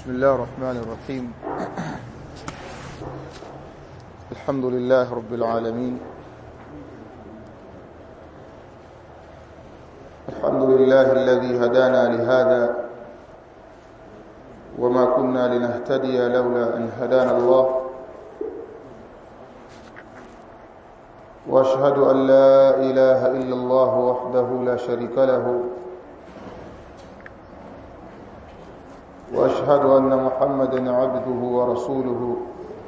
بسم الله الرحمن الرحيم الحمد لله رب العالمين الحمد لله الذي هدانا لهذا وما كنا لنهتدي لولا أن هدانا الله واشهد أن لا إله إلا الله وحده لا شريك له واشهد ان محمدا عبده ورسوله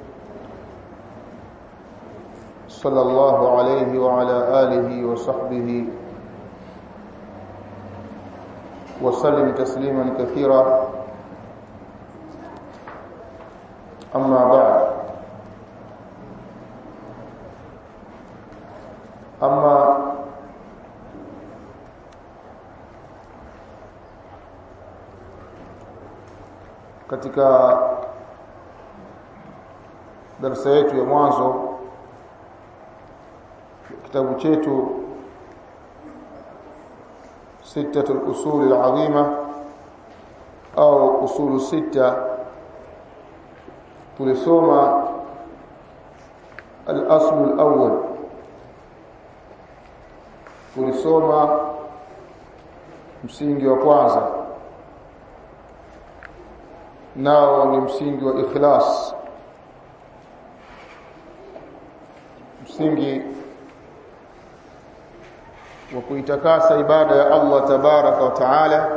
صلى الله عليه وعلى اله وصحبه وسلم تسليما كثيرا اما بعد اما katika darasa yetu ya mwanzo kitabu chetu ستة الأصول العظيمة أو أصول ستة tulisoma الأصل الأول tulisoma msingi wa kwanza nao ni msingi wa ikhlas msingi wa kuitakasa ibada ya Allah tabaraka wa taala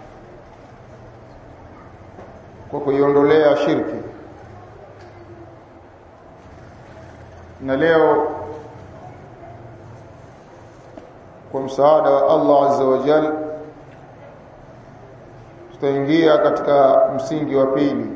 kwa kuiondolea shirki na leo kwa msaada wa Allah azza wa jalla tutaingia katika msingi wa pili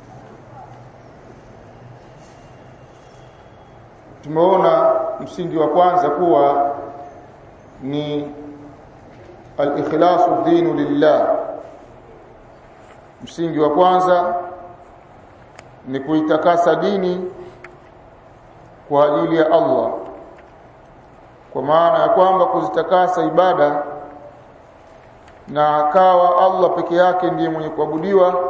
tumeona msingi wa kwanza kuwa ni al-ikhlasu dinu lillah msingi wa kwanza ni kuitakasa dini kwa ajili ya Allah kwa maana ya kwamba kuzitakasa ibada na akawa Allah peke yake ndiye mwenye kuabudiwa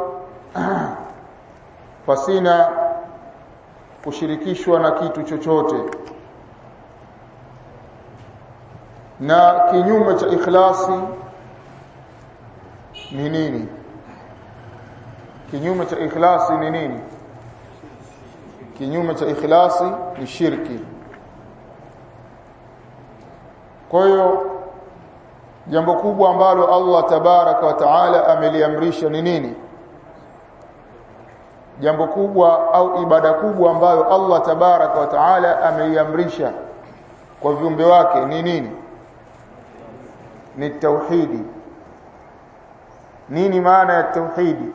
pasina kushirikishwa na kitu chochote na kinyume cha ikhlasi ni nini kinyume cha ikhlasi ni nini kinyume cha ikhlasi ni shirki kwa hiyo jambo kubwa ambalo Allah tabaraka wa taala ameliamrisha ni nini jambo kubwa au ibada kubwa ambayo Allah tabaraka wa taala ameiamrisha kwa viumbe wake ni nini ni tauhidi nini maana ya tauhidi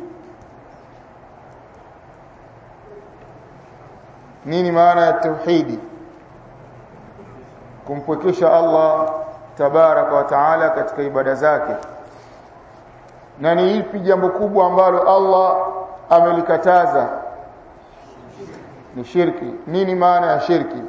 nini maana ya tauhidi kumpwekesha Allah tabaraka wa taala katika ibada zake na ni ipi jambo kubwa ambalo Allah amelikataza ni shirki nini maana ya shirki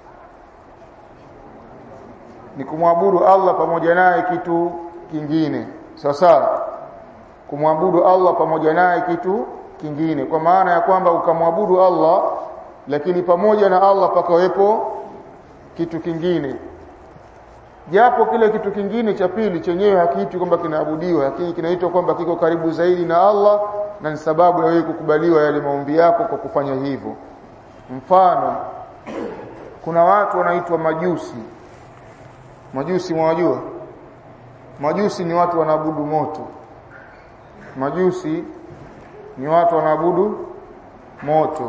ni kumwabudu Allah pamoja naye kitu kingine sawa sawa kumwabudu Allah pamoja naye kitu kingine kwa maana ya kwamba ukamwabudu Allah lakini pamoja na Allah pakawepo kitu kingine japo kile kitu kingine cha pili chenyewe hakiitwi kwamba kinaabudiwa lakini kinaitwa kwamba kiko karibu zaidi na Allah na ni sababu ya wewe kukubaliwa yale maombi yako kwa kufanya hivyo mfano kuna watu wanaitwa majusi majusi mwajua majusi ni watu wanaabudu moto majusi ni watu wanaabudu moto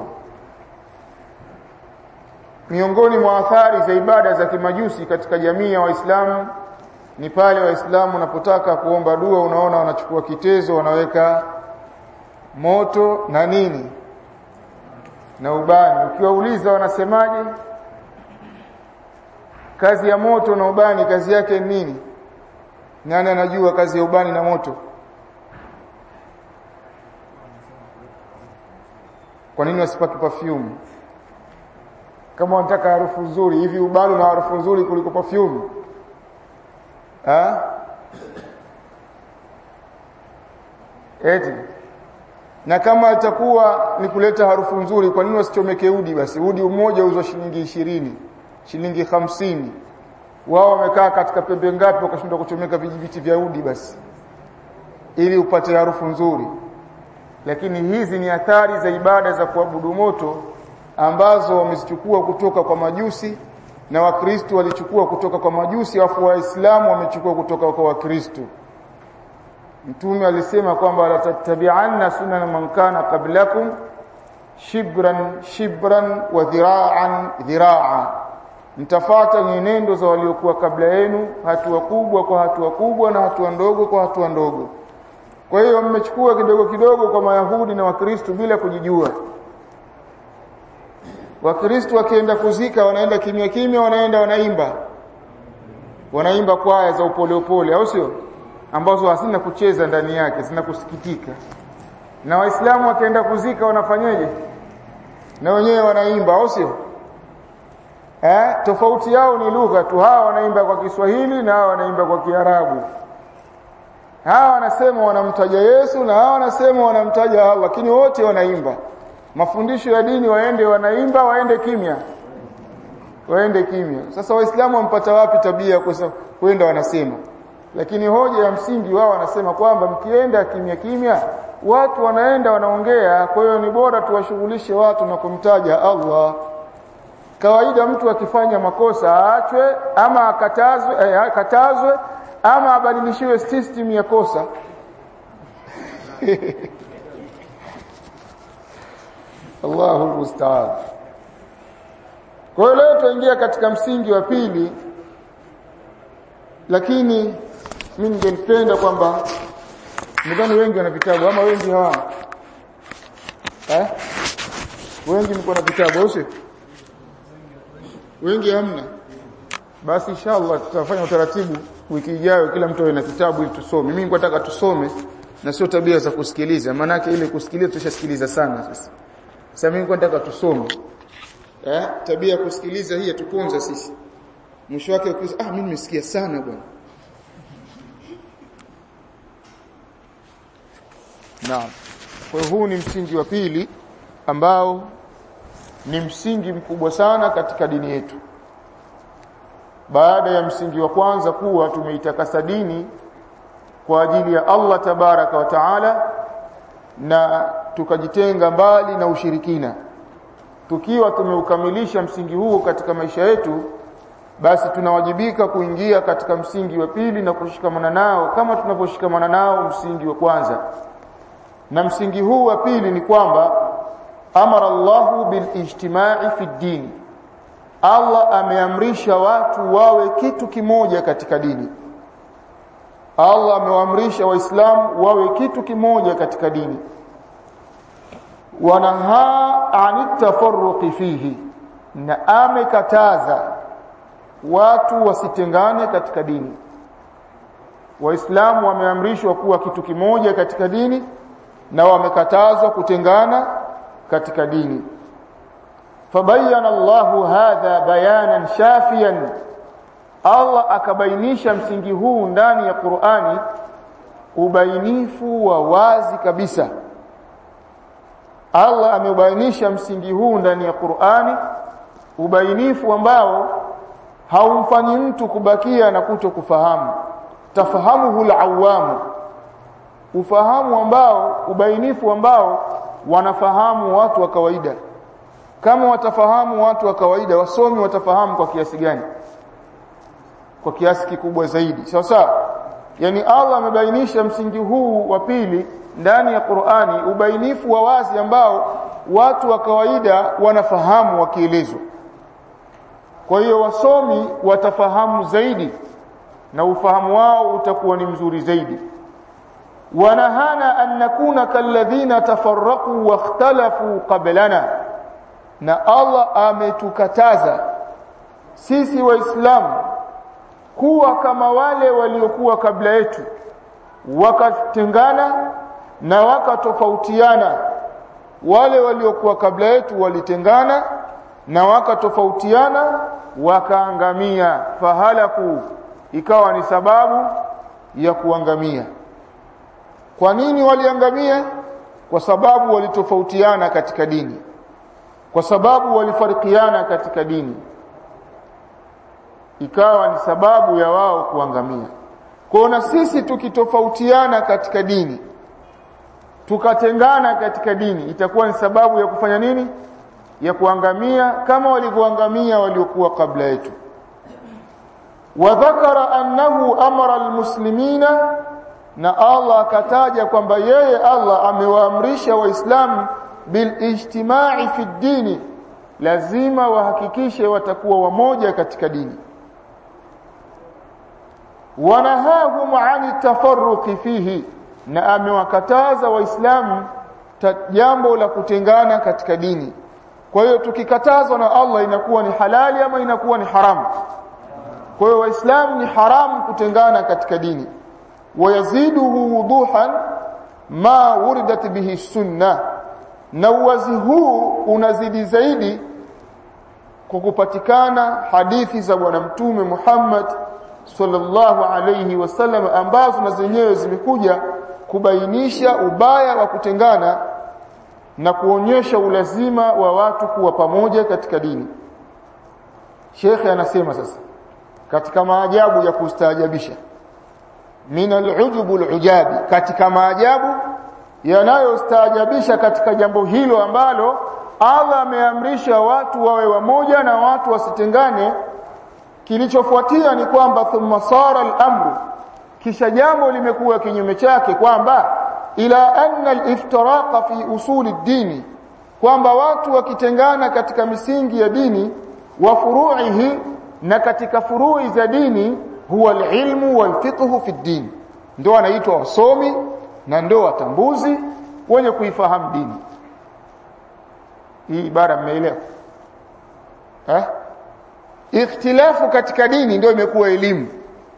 miongoni mwa athari za ibada za kimajusi katika jamii ya waislamu ni pale waislamu wanapotaka kuomba dua unaona wanachukua kitezo wanaweka moto na nini na ubani ukiwauliza wanasemaje kazi ya moto na ubani kazi yake ni nini nani anajua kazi ya ubani na moto kwa nini wasipaki perfume kama wanataka harufu nzuri hivi ubani na harufu nzuri kuliko perfume ha eti na kama itakuwa ni kuleta harufu nzuri kwa nini wasichomeke udi basi udi mmoja uzwa shilingi ishirini shilingi hamsini wao wamekaa katika pembe ngapi wakashindwa kuchomeka vijibiti vya udi basi ili upate harufu nzuri lakini hizi ni athari za ibada za kuabudu moto ambazo wamezichukua kutoka kwa majusi na wakristo walichukua kutoka kwa majusi afu waislamu wamechukua kutoka kwa wakristo mtume alisema kwamba la tattabi'anna sunan man kana qablakum shibran shibran wa dhira'an dhira'a mtafata nyenendo za waliokuwa kabla yenu hatua kubwa kwa hatua kubwa na hatua ndogo kwa hatua ndogo kwa hiyo mmechukua kidogo kidogo kwa mayahudi na wakristo bila kujijua wakristo wakienda kuzika wanaenda kimya kimya wanaenda wanaimba wanaimba kwaya za upole upole au sio ambazo hazina kucheza ndani yake zina kusikitika na waislamu wakienda kuzika wanafanyaje na wenyewe wanaimba au sio eh tofauti yao ni lugha tu hawa wanaimba kwa Kiswahili na hawa wanaimba kwa Kiarabu hawa wanasema wanamtaja Yesu na hawa wanasema wanamtaja Allah lakini wote wanaimba mafundisho ya dini waende wanaimba waende kimya waende kimya sasa waislamu wampata wapi tabia kwenda wanasema lakini hoja ya msingi wao wanasema kwamba mkienda kimya kimya watu wanaenda wanaongea kwa hiyo ni bora tuwashughulishe watu na kumtaja Allah kawaida mtu akifanya makosa aachwe ama akatazwe eh, akatazwe ama abadilishiwe system ya kosa Allahu musta'an kwa hiyo leo tuingia katika msingi wa pili lakini mimi ningependa kwamba nadhani wengi wana vitabu ama wengi hawana eh wengi mko na vitabu au sio wengi hamna basi inshallah tutafanya utaratibu wiki ijayo kila mtu awe na kitabu ili tusome mimi nataka tusome na sio tabia za kusikiliza maana ile kusikiliza tushasikiliza sana sasa sasa mimi nataka tusome eh tabia ya kusikiliza hii tuponza sisi mwisho wake ukisema ah mimi nimesikia sana bwana Naam. Kwa hiyo huu ni msingi wa pili ambao ni msingi mkubwa sana katika dini yetu. Baada ya msingi wa kwanza kuwa tumeitakasa dini kwa ajili ya Allah tabaraka wa taala na tukajitenga mbali na ushirikina. Tukiwa tumeukamilisha msingi huo katika maisha yetu basi tunawajibika kuingia katika msingi wa pili na kushikamana nao kama tunavyoshikamana nao msingi wa kwanza na msingi huu wa pili ni kwamba amara Allahu bil ijtima'i fi din Allah ameamrisha watu wawe kitu kimoja katika dini Allah amewaamrisha waislamu wawe kitu kimoja katika dini wanaha anit tafarruqi fihi na amekataza watu wasitengane katika dini waislamu wameamrishwa kuwa kitu kimoja katika dini na wamekatazwa kutengana katika dini fabayana Allahu hadha bayanan shafiyan Allah akabainisha msingi huu ndani ya Qur'ani ubainifu wa wazi kabisa Allah ameubainisha msingi huu ndani ya Qur'ani ubainifu ambao haumfanyi mtu kubakia na kuto kufahamu tafahamuhu al-awamu ufahamu ambao ubainifu ambao wanafahamu watu wa kawaida kama watafahamu watu wa kawaida wasomi watafahamu kwa kiasi gani kwa kiasi kikubwa zaidi sawa sawa yani Allah amebainisha msingi huu wa pili ndani ya Qur'ani ubainifu wa wazi ambao watu wa kawaida wanafahamu wakielezwa kwa hiyo wasomi watafahamu zaidi na ufahamu wao utakuwa ni mzuri zaidi wanahana an nakuna kalladhina tafarraqu wakhtalafu qablana na Allah ametukataza sisi waislamu kuwa kama wale waliokuwa kabla yetu wakatengana na wakatofautiana wale waliokuwa kabla yetu walitengana na wakatofautiana wakaangamia fahalaku ikawa ni sababu ya kuangamia kwa nini waliangamia kwa sababu walitofautiana katika dini kwa sababu walifarikiana katika dini ikawa ni sababu ya wao kuangamia kwa na sisi tukitofautiana katika dini tukatengana katika dini itakuwa ni sababu ya kufanya nini ya kuangamia kama walivyoangamia waliokuwa kabla yetu wadhakara annahu amara almuslimina na Allah akataja kwamba yeye Allah amewaamrisha waislamu bilijtimai fi dini lazima wahakikishe watakuwa wamoja katika dini wanahahum ani tafarruqi fihi na amewakataza waislamu jambo la kutengana katika dini kwa hiyo tukikatazwa na Allah inakuwa ni halali ama inakuwa ni haramu kwa hiyo waislamu ni haramu kutengana katika dini wayaziduhu wuduhan ma wuridat bihi sunna na uwazi huu unazidi zaidi kwa kupatikana hadithi za bwana mtume Muhammad sallallahu alayhi wasallam ambazo na zenyewe zimekuja kubainisha ubaya wa kutengana na kuonyesha ulazima wa watu kuwa pamoja katika dini Sheikh anasema sasa katika maajabu ya kustaajabisha min al-ujub al-ujabi katika maajabu yanayostaajabisha katika jambo hilo ambalo Allah ameamrisha watu wawe wamoja na watu wasitengane kilichofuatia ni kwamba thumma sara al-amru kisha jambo limekuwa kinyume chake kwamba ila anna al-iftiraqa fi usuli ad-dini kwamba watu wakitengana katika misingi ya dini wa furu'ihi na katika furui za dini huwa al-ilmu wal-fiqhu fi ad-din ndio wanaitwa wasomi na ndio watambuzi wenye kuifahamu dini hii ibara mmeelewa eh ikhtilafu katika dini ndio imekuwa elimu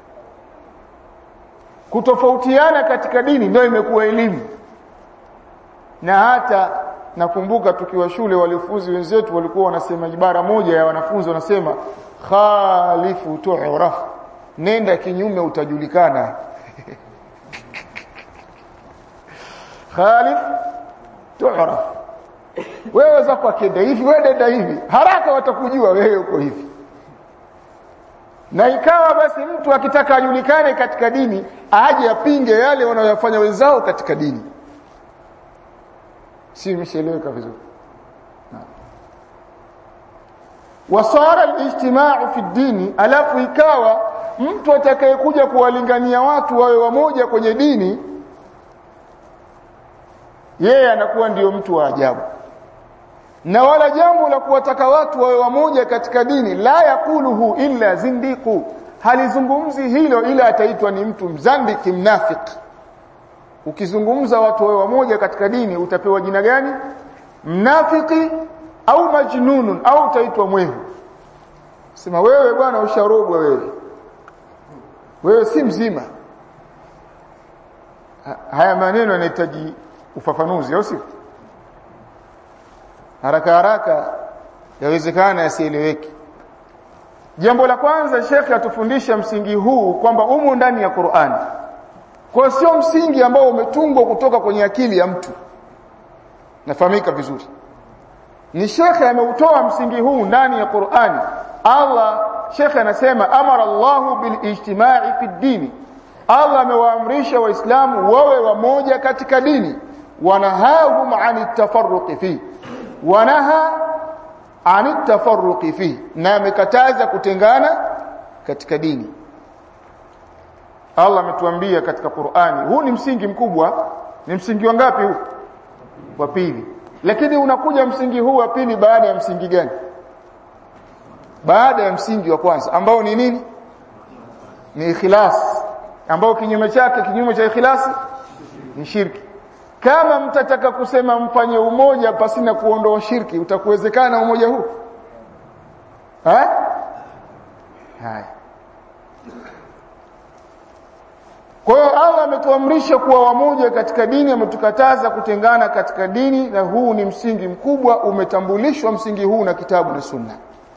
kutofautiana katika dini ndio imekuwa elimu na hata nakumbuka tukiwa shule walifunzi wenzetu walikuwa wanasema ibara moja ya wanafunzi wanasema khalifu tu'raf nenda kinyume utajulikana khalif tu'raf wewe zako akenda hivi wewe dada hivi haraka watakujua wewe uko hivi na ikawa basi mtu akitaka ajulikane katika dini aje apinge yale wanayofanya wenzao katika dini si msheleweka vizuri wasara alijtimau fi dini alafu ikawa mtu atakayekuja kuwalingania watu wawe wamoja kwenye dini yeye anakuwa ndiyo mtu wa ajabu na wala jambo la kuwataka watu wawe wamoja katika dini la yakuluhu illa zindiku halizungumzi hilo ila ataitwa ni mtu mzandiki mnafiki ukizungumza watu wawe wamoja katika dini utapewa jina gani mnafiki au majnunun au utaitwa mwehu sema wewe bwana usharogwa wewe wewe si mzima haya maneno yanahitaji ufafanuzi au sio haraka haraka yawezekana yasieleweki jambo la kwanza shekhe atufundisha msingi huu kwamba umo ndani ya Qur'ani kwa sio msingi ambao umetungwa kutoka kwenye akili ya mtu nafahamika vizuri ni shekhe ameutoa msingi huu ndani ya Qur'ani Allah shekhe anasema amara Allahu bil ijtima'i fi dini Allah amewaamrisha waislamu wawe wamoja katika dini wanahahum ani tafarruqi fi wanaha ani tafarruqi fi na amekataza kutengana katika dini Allah ametuambia katika Qur'ani huu ni msingi mkubwa ni msingi wa ngapi huu wa pili lakini unakuja msingi huu wa pili baada ya msingi gani baada ya msingi wa kwanza ambao ni nini ni ikhlas ambao kinyume chake kinyume cha ikhlasi ni shirki kama mtataka kusema mfanye umoja pasina kuondoa shirki utakuwezekana umoja huu ha haya kwa hiyo Allah ametuamrisha kuwa wamoja katika dini ametukataza kutengana katika dini na huu ni msingi mkubwa umetambulishwa msingi huu na kitabu na sunna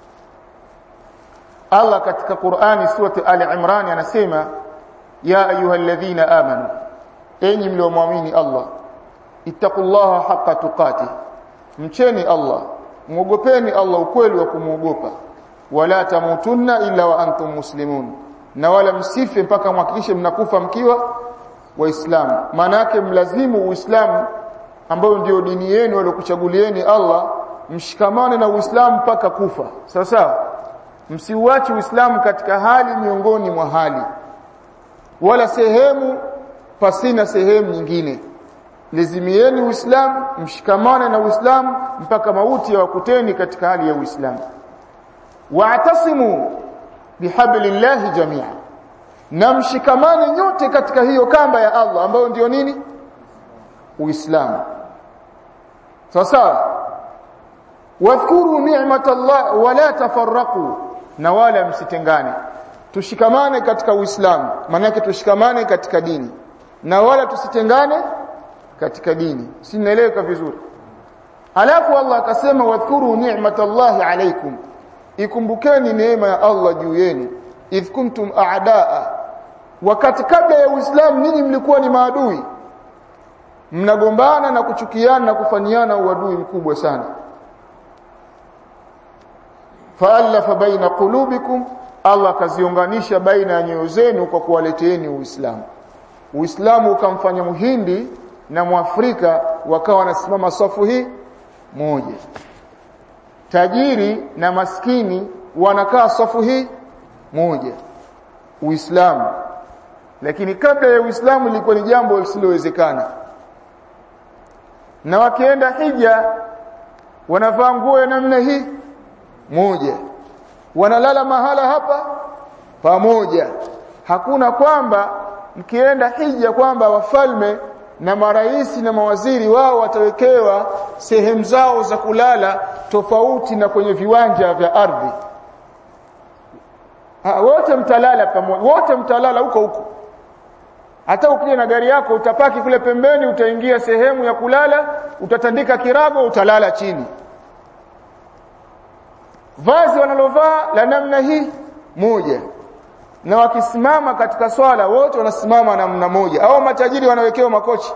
Allah katika Qur'ani surati Ali Imran anasema ya ayyuhalladhina amanu enyi mliomwamini Allah ittaqullaha haqqa tuqati mcheni Allah muogopeni Allah ukweli wa kumuogopa wala tamutunna illa wa antum muslimun na wala msife mpaka mhakikishe mnakufa mkiwa waislamu maana yake mlazimu uislamu ambao ndio dini yenu waliokuchagulieni Allah mshikamane na uislamu mpaka kufa sawa sawa msiuache uislamu katika hali miongoni mwa hali wala sehemu pasina sehemu nyingine lazimieni uislamu mshikamane na uislamu mpaka mauti ya wakuteni katika hali ya uislamu wa'tasimu bihablillahi jami'a na mshikamane nyote katika hiyo kamba ya Allah ambayo ndio nini uislamu sawa sawa wadhkuru ni'matallah wala tafarraqu na wala msitengane tushikamane katika uislamu maana yake tushikamane katika dini na wala tusitengane katika dini sinaeleweka vizuri alafu Allah akasema wadhkuru ni'matallahi alaykum ikumbukeni neema ya Allah juu yenu idh kuntum a'daa wakati kabla ya uislamu ninyi mlikuwa ni maadui mnagombana na kuchukiana na kufanyiana uadui mkubwa sana fa'alafa baina qulubikum Allah kaziunganisha baina ya nyoyo zenu kwa kuwaleteeni Uislamu Uislamu ukamfanya Muhindi na Mwafrika wakawa wanasimama safu hii moja tajiri na maskini wanakaa safu hii moja Uislamu lakini kabla ya Uislamu ilikuwa ni jambo lisilowezekana na wakienda hija wanavaa nguo ya namna hii moja wanalala mahala hapa pamoja hakuna kwamba mkienda hija kwamba wafalme na maraisi na mawaziri wao watawekewa sehemu zao za kulala tofauti na kwenye viwanja vya ardhi ha, wote mtalala pamoja wote mtalala huko huko hata ukija na gari yako utapaki kule pembeni utaingia sehemu ya kulala utatandika kirago utalala chini vazi wanalovaa la namna hii moja na wakisimama katika swala wote wanasimama namna moja au matajiri wanawekewa makochi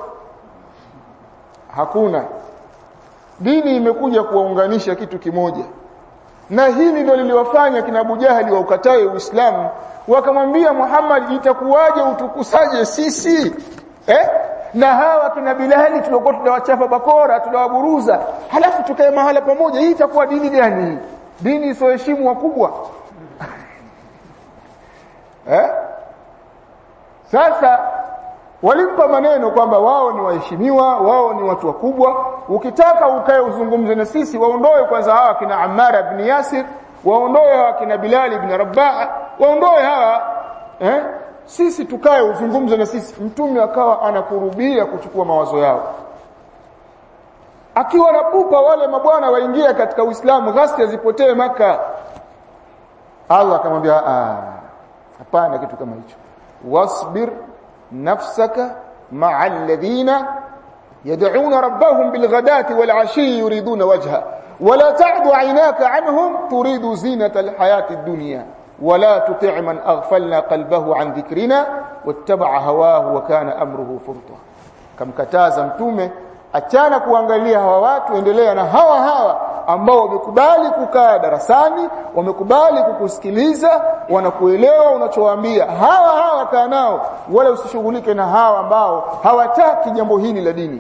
hakuna dini imekuja kuwaunganisha kitu kimoja na hili ndio liliwafanya kina Abu Jahali wa ukatae Uislamu wakamwambia Muhammad itakuwaje utukusaje sisi eh na hawa kina Bilali tulikuwa tunawachapa bakora tunawaburuza halafu tukae mahala pamoja hii itakuwa dini gani dini isoheshimu wakubwa eh sasa walimpa maneno kwamba wao ni waheshimiwa wao ni watu wakubwa ukitaka ukae uzungumze na sisi waondoe kwanza hawa kina Ammar ibn Yasir waondoe hawa kina Bilal ibn Rabah waondoe hawa eh sisi tukae uzungumze na sisi mtume akawa anakurubia kuchukua mawazo yao akiwa na pupa wale mabwana waingia katika Uislamu ghasia zipotee maka Allah akamwambia ah hapana kitu kama hicho wasbir nafsaka ma'a alladhina yad'una rabbahum bilghadati wal'ashi yuriduna wajha ولا تعد عيناك عنهم تريد زينة الحياة الدنيا ولا تطع من أغفلنا قلبه عن ذكرنا واتبع هواه وكان أمره فرطا كم كتازا متومه achana kuangalia hawa watu endelea na hawa hawa ambao wamekubali kukaa darasani wamekubali kukusikiliza wanakuelewa unachowaambia hawa hawa kaa nao wala usishughulike na hawa ambao hawataki jambo hili la dini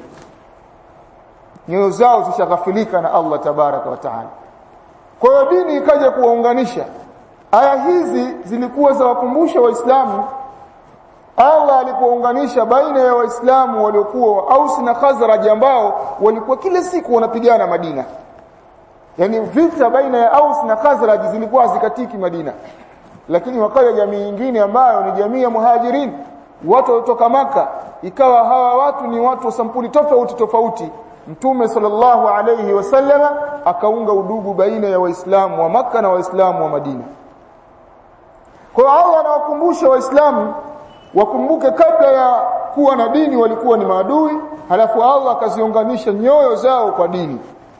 nyoyo zao zishaghafilika na Allah tabaraka wa taala kwa hiyo dini ikaja kuwaunganisha aya hizi zilikuwa za wakumbusha waislamu Allah alipounganisha baina ya waislamu waliokuwa Aus na Khazraj ambao walikuwa kila siku wanapigana Madina yani vita baina ya Aus na Khazraj zilikuwa zikatiki Madina lakini wakaja jamii nyingine ambayo ni jamii ya muhajirin watu kutoka maka ikawa hawa watu ni watu sampuli tofauti tofauti Mtume sallallahu alayhi wasallama akaunga udugu baina ya waislamu wa maka na waislamu wa Madina kwa Allah anawakumbusha waislamu wakumbuke kabla ya kuwa na dini walikuwa ni maadui halafu Allah akaziunganisha nyoyo zao kwa dini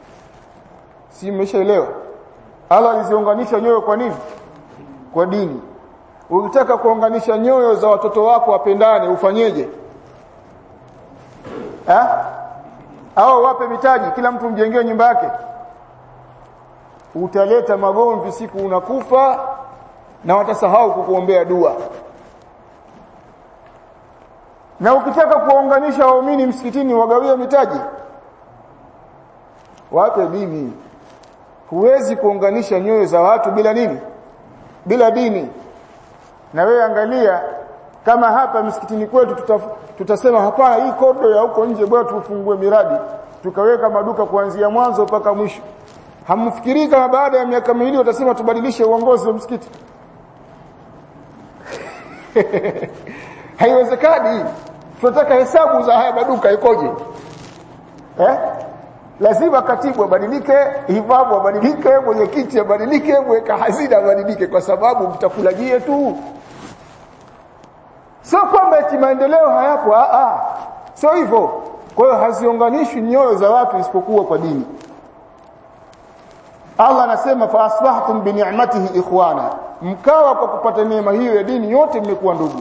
si mmeshaelewa Allah aliziunganisha nyoyo kwa nini kwa dini ukitaka kuunganisha nyoyo za watoto wako wapendane ufanyeje eh au wape mitaji kila mtu mjengee nyumba yake utaleta magomvi siku unakufa na watasahau kukuombea dua na ukitaka kuwaunganisha waumini msikitini wagawie mitaji wape dini huwezi kuunganisha nyoyo za watu bila nini bila dini na wewe angalia kama hapa msikitini kwetu tuta, tutasema hapana hii kodo ya huko nje bora tufungue miradi tukaweka maduka kuanzia mwanzo mpaka mwisho hamfikirii kama baada ya miaka miwili watasema tubadilishe uongozi wa msikiti haiwezekani tunataka hesabu za haya maduka ikoje eh lazima katibu abadilike imamu abadilike mwenyekiti abadilike mweka hazina abadilike kwa sababu mtakulajie tu sio kwamba eti maendeleo hayapo a a sio hivyo kwa hiyo haziunganishwi nyoyo za watu isipokuwa kwa dini Allah anasema fa asbahtum bi ni'matihi ikhwana mkawa kwa kupata neema hiyo ya dini yote mmekuwa ndugu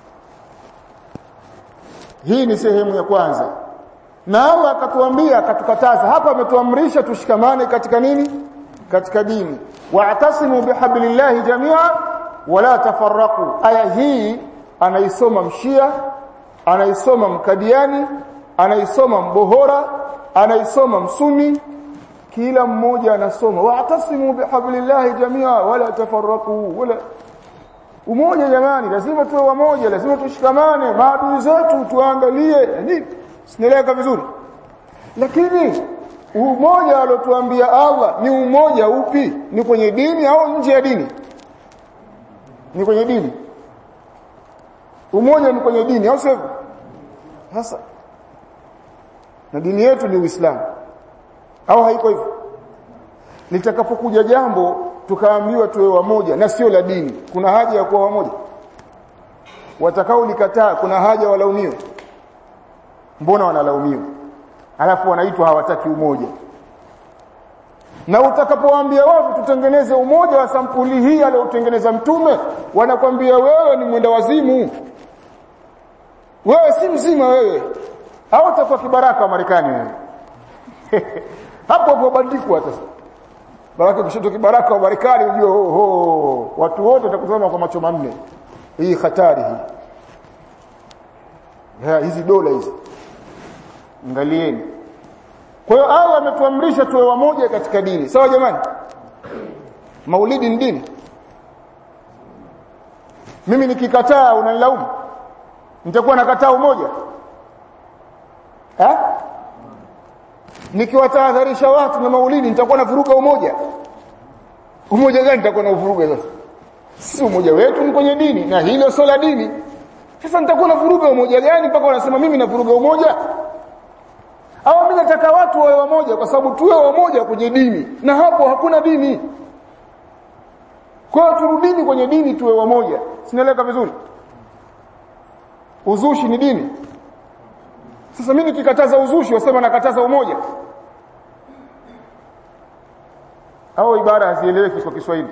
hii ni sehemu ya kwanza na Allah akatuambia akatukataza hapa ametuamrisha tushikamane katika nini katika dini wa'tasimu bihablillahi jami'a wala tafarraqu aya hii anaisoma mshia anaisoma mkadiani anaisoma mbohora anaisoma msuni kila mmoja anasoma wa'tasimu bihablillahi jami'a wala tafarraqu wala umoja jamani lazima tuwe wamoja lazima tushikamane maadui zetu tuangalie nini sinaeleka vizuri lakini umoja alotuambia Allah ni umoja upi ni kwenye dini au nje ya dini ni kwenye dini umoja ni kwenye dini au sivyo sasa na dini yetu ni Uislamu au haiko hivyo litakapokuja jambo tukaambiwa tuwe wamoja na sio la dini kuna haja ya kuwa wamoja watakao likataa kuna haja walaumiwe mbona wanalaumiwa alafu wanaitwa hawataki umoja na utakapowaambia watu tutengeneze umoja wa sampuli hii aliyotengeneza mtume wanakwambia wewe ni mwenda wazimu wewe si mzima wewe au utakuwa kibaraka wa Marekani wewe hapo hapo bandikwa sasa baraka kushoto kibaraka wa Marekani unajua ho, ho watu wote watakutazama kwa macho manne hii hatari hii ya hizi dola hizi angalieni kwa hiyo Allah ametuamrisha tuwe wamoja katika dini sawa jamani maulidi ni dini mimi nikikataa unanilaumu nitakuwa nakataa umoja eh nikiwatahadharisha watu na maulidi nitakuwa navuruga umoja umoja gani nitakuwa na uvuruga sasa si umoja wetu ni kwenye dini na hilo sio la dini sasa nitakuwa navuruga umoja gani mpaka wanasema mimi navuruga umoja au mimi nataka watu wawe wamoja kwa sababu tuwe wamoja kwenye dini na hapo hakuna dini kwa hiyo turudini kwenye dini tuwe wamoja sinaeleka vizuri uzushi ni dini sasa mimi nikikataza uzushi wasema nakataza umoja au ibara hazieleweki kwa Kiswahili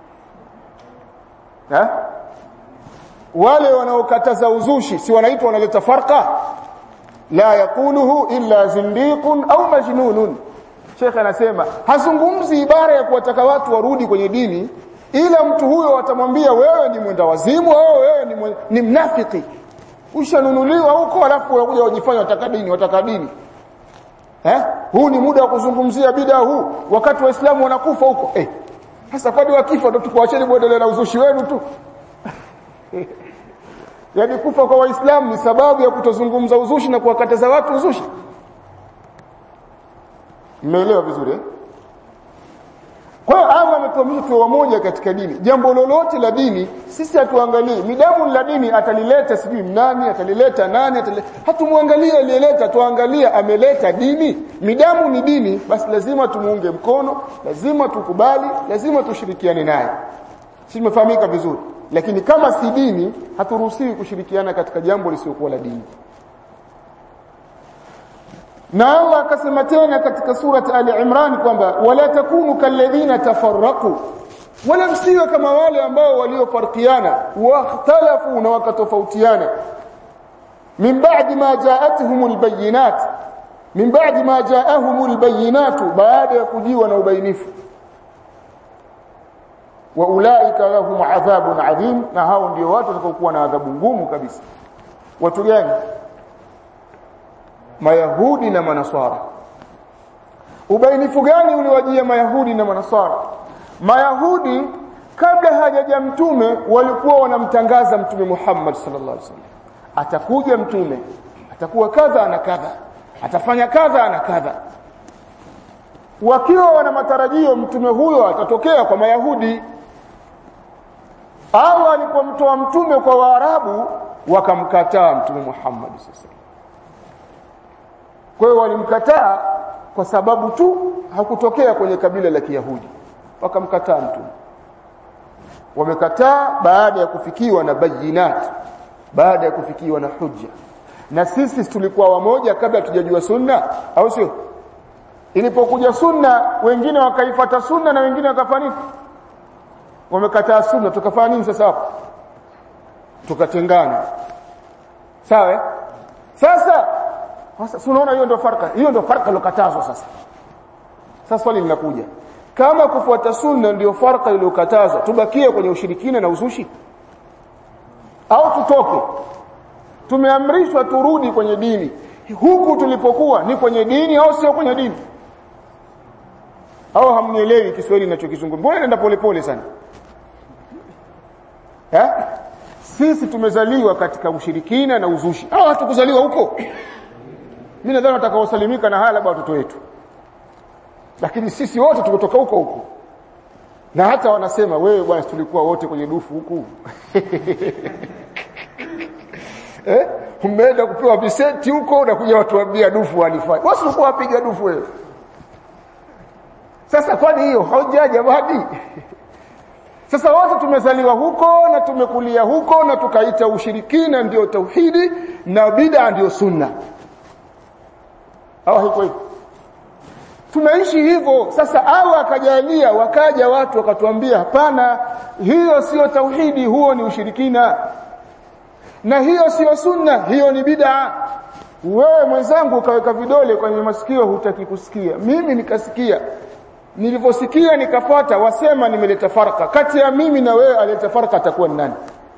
eh wale wanaokataza uzushi si wanaitwa wanaleta farqa la yakuluhu illa zindiqun au majnunun Sheikh anasema hazungumzi ibara ya kuwataka watu warudi kwenye dini ila mtu huyo atamwambia wewe ni mwenda wazimu au wewe ni, mwe, ni mnafiki ushanunuliwa huko alafu unakuja wajifanya wataka dini wataka dini eh huu ni muda wa kuzungumzia bid'a huu wakati waislamu wanakufa huko eh sasa kwani wakifa ndo tukuacheni muendelee na uzushi wenu tu yaani kufa kwa waislamu ni sababu ya kutozungumza uzushi na kuwakataza watu uzushi mmeelewa vizuri eh? Kwa hiyo Allah ametuamrisha tuwe wamoja katika dini. Jambo lolote la dini sisi hatuangalii. Midamu la dini atalileta sijui nani, atalileta nani, atalileta. Hatumwangalie aliyeleta, tuangalia ameleta dini. Midamu ni dini, basi lazima tumuunge mkono, lazima tukubali, lazima tushirikiane naye. Si tumefahamika vizuri. Lakini kama si dini, haturuhusiwi kushirikiana katika jambo lisiokuwa la dini. na Allah akasema tena katika surati Ali Imran kwamba wala takunu kalladhina tafarraqu wala msiwe kama wale ambao waliofarkiana wakhtalafu na wakatofautiana min ba'di ma ja'atuhumul bayyinat min ba'di ma ja'ahumul bayyinatu baada ya kujiwa na ubainifu wa ulaika lahum adhabun adhim na hao ndio watu watakaokuwa na adhabu ngumu kabisa watu gani mayahudi na manaswara ubainifu gani uliwajia mayahudi na manaswara mayahudi kabla hajaja mtume walikuwa wanamtangaza mtume Muhammad sallallahu alaihi wasallam atakuja mtume atakuwa kadha na kadha atafanya kadha na kadha wakiwa wana matarajio mtume huyo atatokea kwa mayahudi au alipomtoa mtume kwa waarabu wakamkataa mtume Muhammad sasa kwa hiyo walimkataa kwa sababu tu hakutokea kwenye kabila la Kiyahudi wakamkataa mtume wamekataa baada ya kufikiwa na bayinat baada ya kufikiwa na hujja na sisi tulikuwa wamoja kabla tujajua sunna au sio ilipokuja sunna wengine wakaifata sunna na wengine wakafanya nini wamekataa sunna tukafanya nini sasa hapo tukatengana sawa sasa sasa unaona hiyo ndio farka hiyo ndio farka iliyokatazwa sasa sasa swali linakuja kama kufuata sunna ndio farka iliyokatazwa tubakie kwenye ushirikina na uzushi au tutoke tumeamrishwa turudi kwenye dini huku tulipokuwa ni kwenye dini au sio kwenye dini au hamnielewi Kiswahili ninachokizungumza mbona naenda polepole sana eh sisi tumezaliwa katika ushirikina na uzushi au hatukuzaliwa huko mimi nadhani watakaosalimika na haya labda watoto wetu lakini sisi wote tumetoka huko huko na hata wanasema wewe bwana tulikuwa wote kwenye dufu huku eh umeenda kupewa visenti huko na kuja watu waambia dufu walifanya wasi ulikuwa wapiga dufu wewe sasa kwani hiyo haujaja badi sasa wote tumezaliwa huko na tumekulia huko na tukaita ushirikina ndio tauhidi na bid'a ndio sunna au hiko hivyo tunaishi hivyo sasa Allah akajalia wakaja watu wakatuambia hapana hiyo sio tauhidi huo ni ushirikina na hiyo sio sunna hiyo ni bid'a wewe mwenzangu ukaweka vidole kwenye masikio hutaki kusikia mimi nikasikia nilivyosikia nikafuata wasema nimeleta faraka kati ya mimi na wewe aleta faraka atakuwa ni nani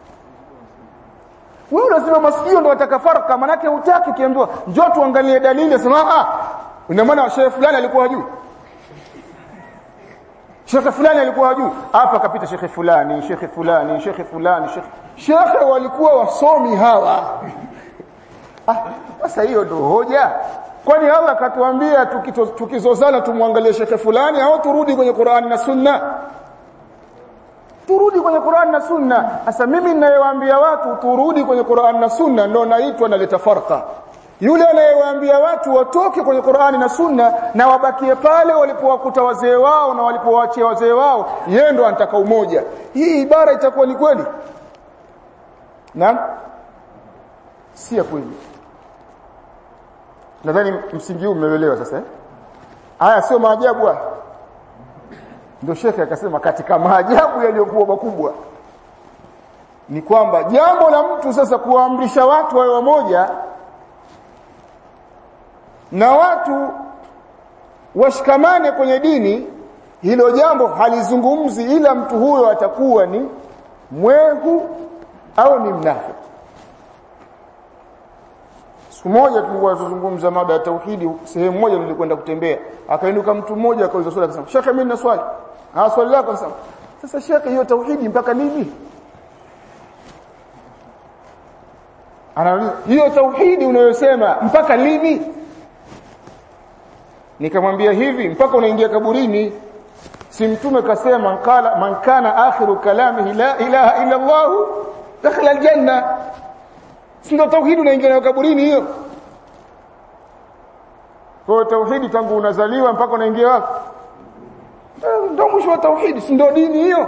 wewe unasema masikio ndo wataka faraka manake hutaki kiambiwa njoo tuangalie dalili sema ah ina maana shehe fulani alikuwa hajui shekhe fulani alikuwa hajui hapa akapita shekhe fulani shekhe fulani shekhe fulani shekhe shekhe walikuwa wasomi hawa ah sasa hiyo ndo hoja kwani Allah akatuambia tukizozana tumwangalie shekhe fulani au turudi kwenye Qur'ani na Sunna turudi kwenye Qur'an na Sunna sasa mimi ninayewaambia watu turudi kwenye Qur'an na Sunna ndo naitwa naleta farqa yule anayewaambia watu watoke kwenye Qur'ani na Sunna na wabakie pale walipowakuta wazee wao na walipowaachia wazee wao yeye ndo anataka umoja hii ibara itakuwa ni kweli naam si ya kweli nadhani msingi huu umeelewa sasa eh haya sio maajabu haya ndio shekhe akasema katika maajabu yaliyokuwa makubwa ni kwamba jambo la mtu sasa kuwaamrisha watu wawe wamoja na watu washikamane kwenye dini hilo jambo halizungumzi ila mtu huyo atakuwa ni mwehu au ni mnafiki siku moja tulikuwa tuzungumza mada ya tauhidi sehemu moja nilikwenda kutembea akainuka mtu mmoja akauliza swali akasema shekhe mimi nina swali ah swali lako sasa sasa shekhe hiyo tauhidi mpaka lini anauliza hiyo tauhidi unayosema mpaka lini nikamwambia hivi mpaka unaingia kaburini si mtume kasema kala man kana akhiru kalamihi la ilaha illa Allah dakhala aljanna si ndio tauhidi unaingia nayo kaburini hiyo kwa tauhidi tangu unazaliwa mpaka unaingia wapi ndio mwisho wa tauhidi si ndio dini hiyo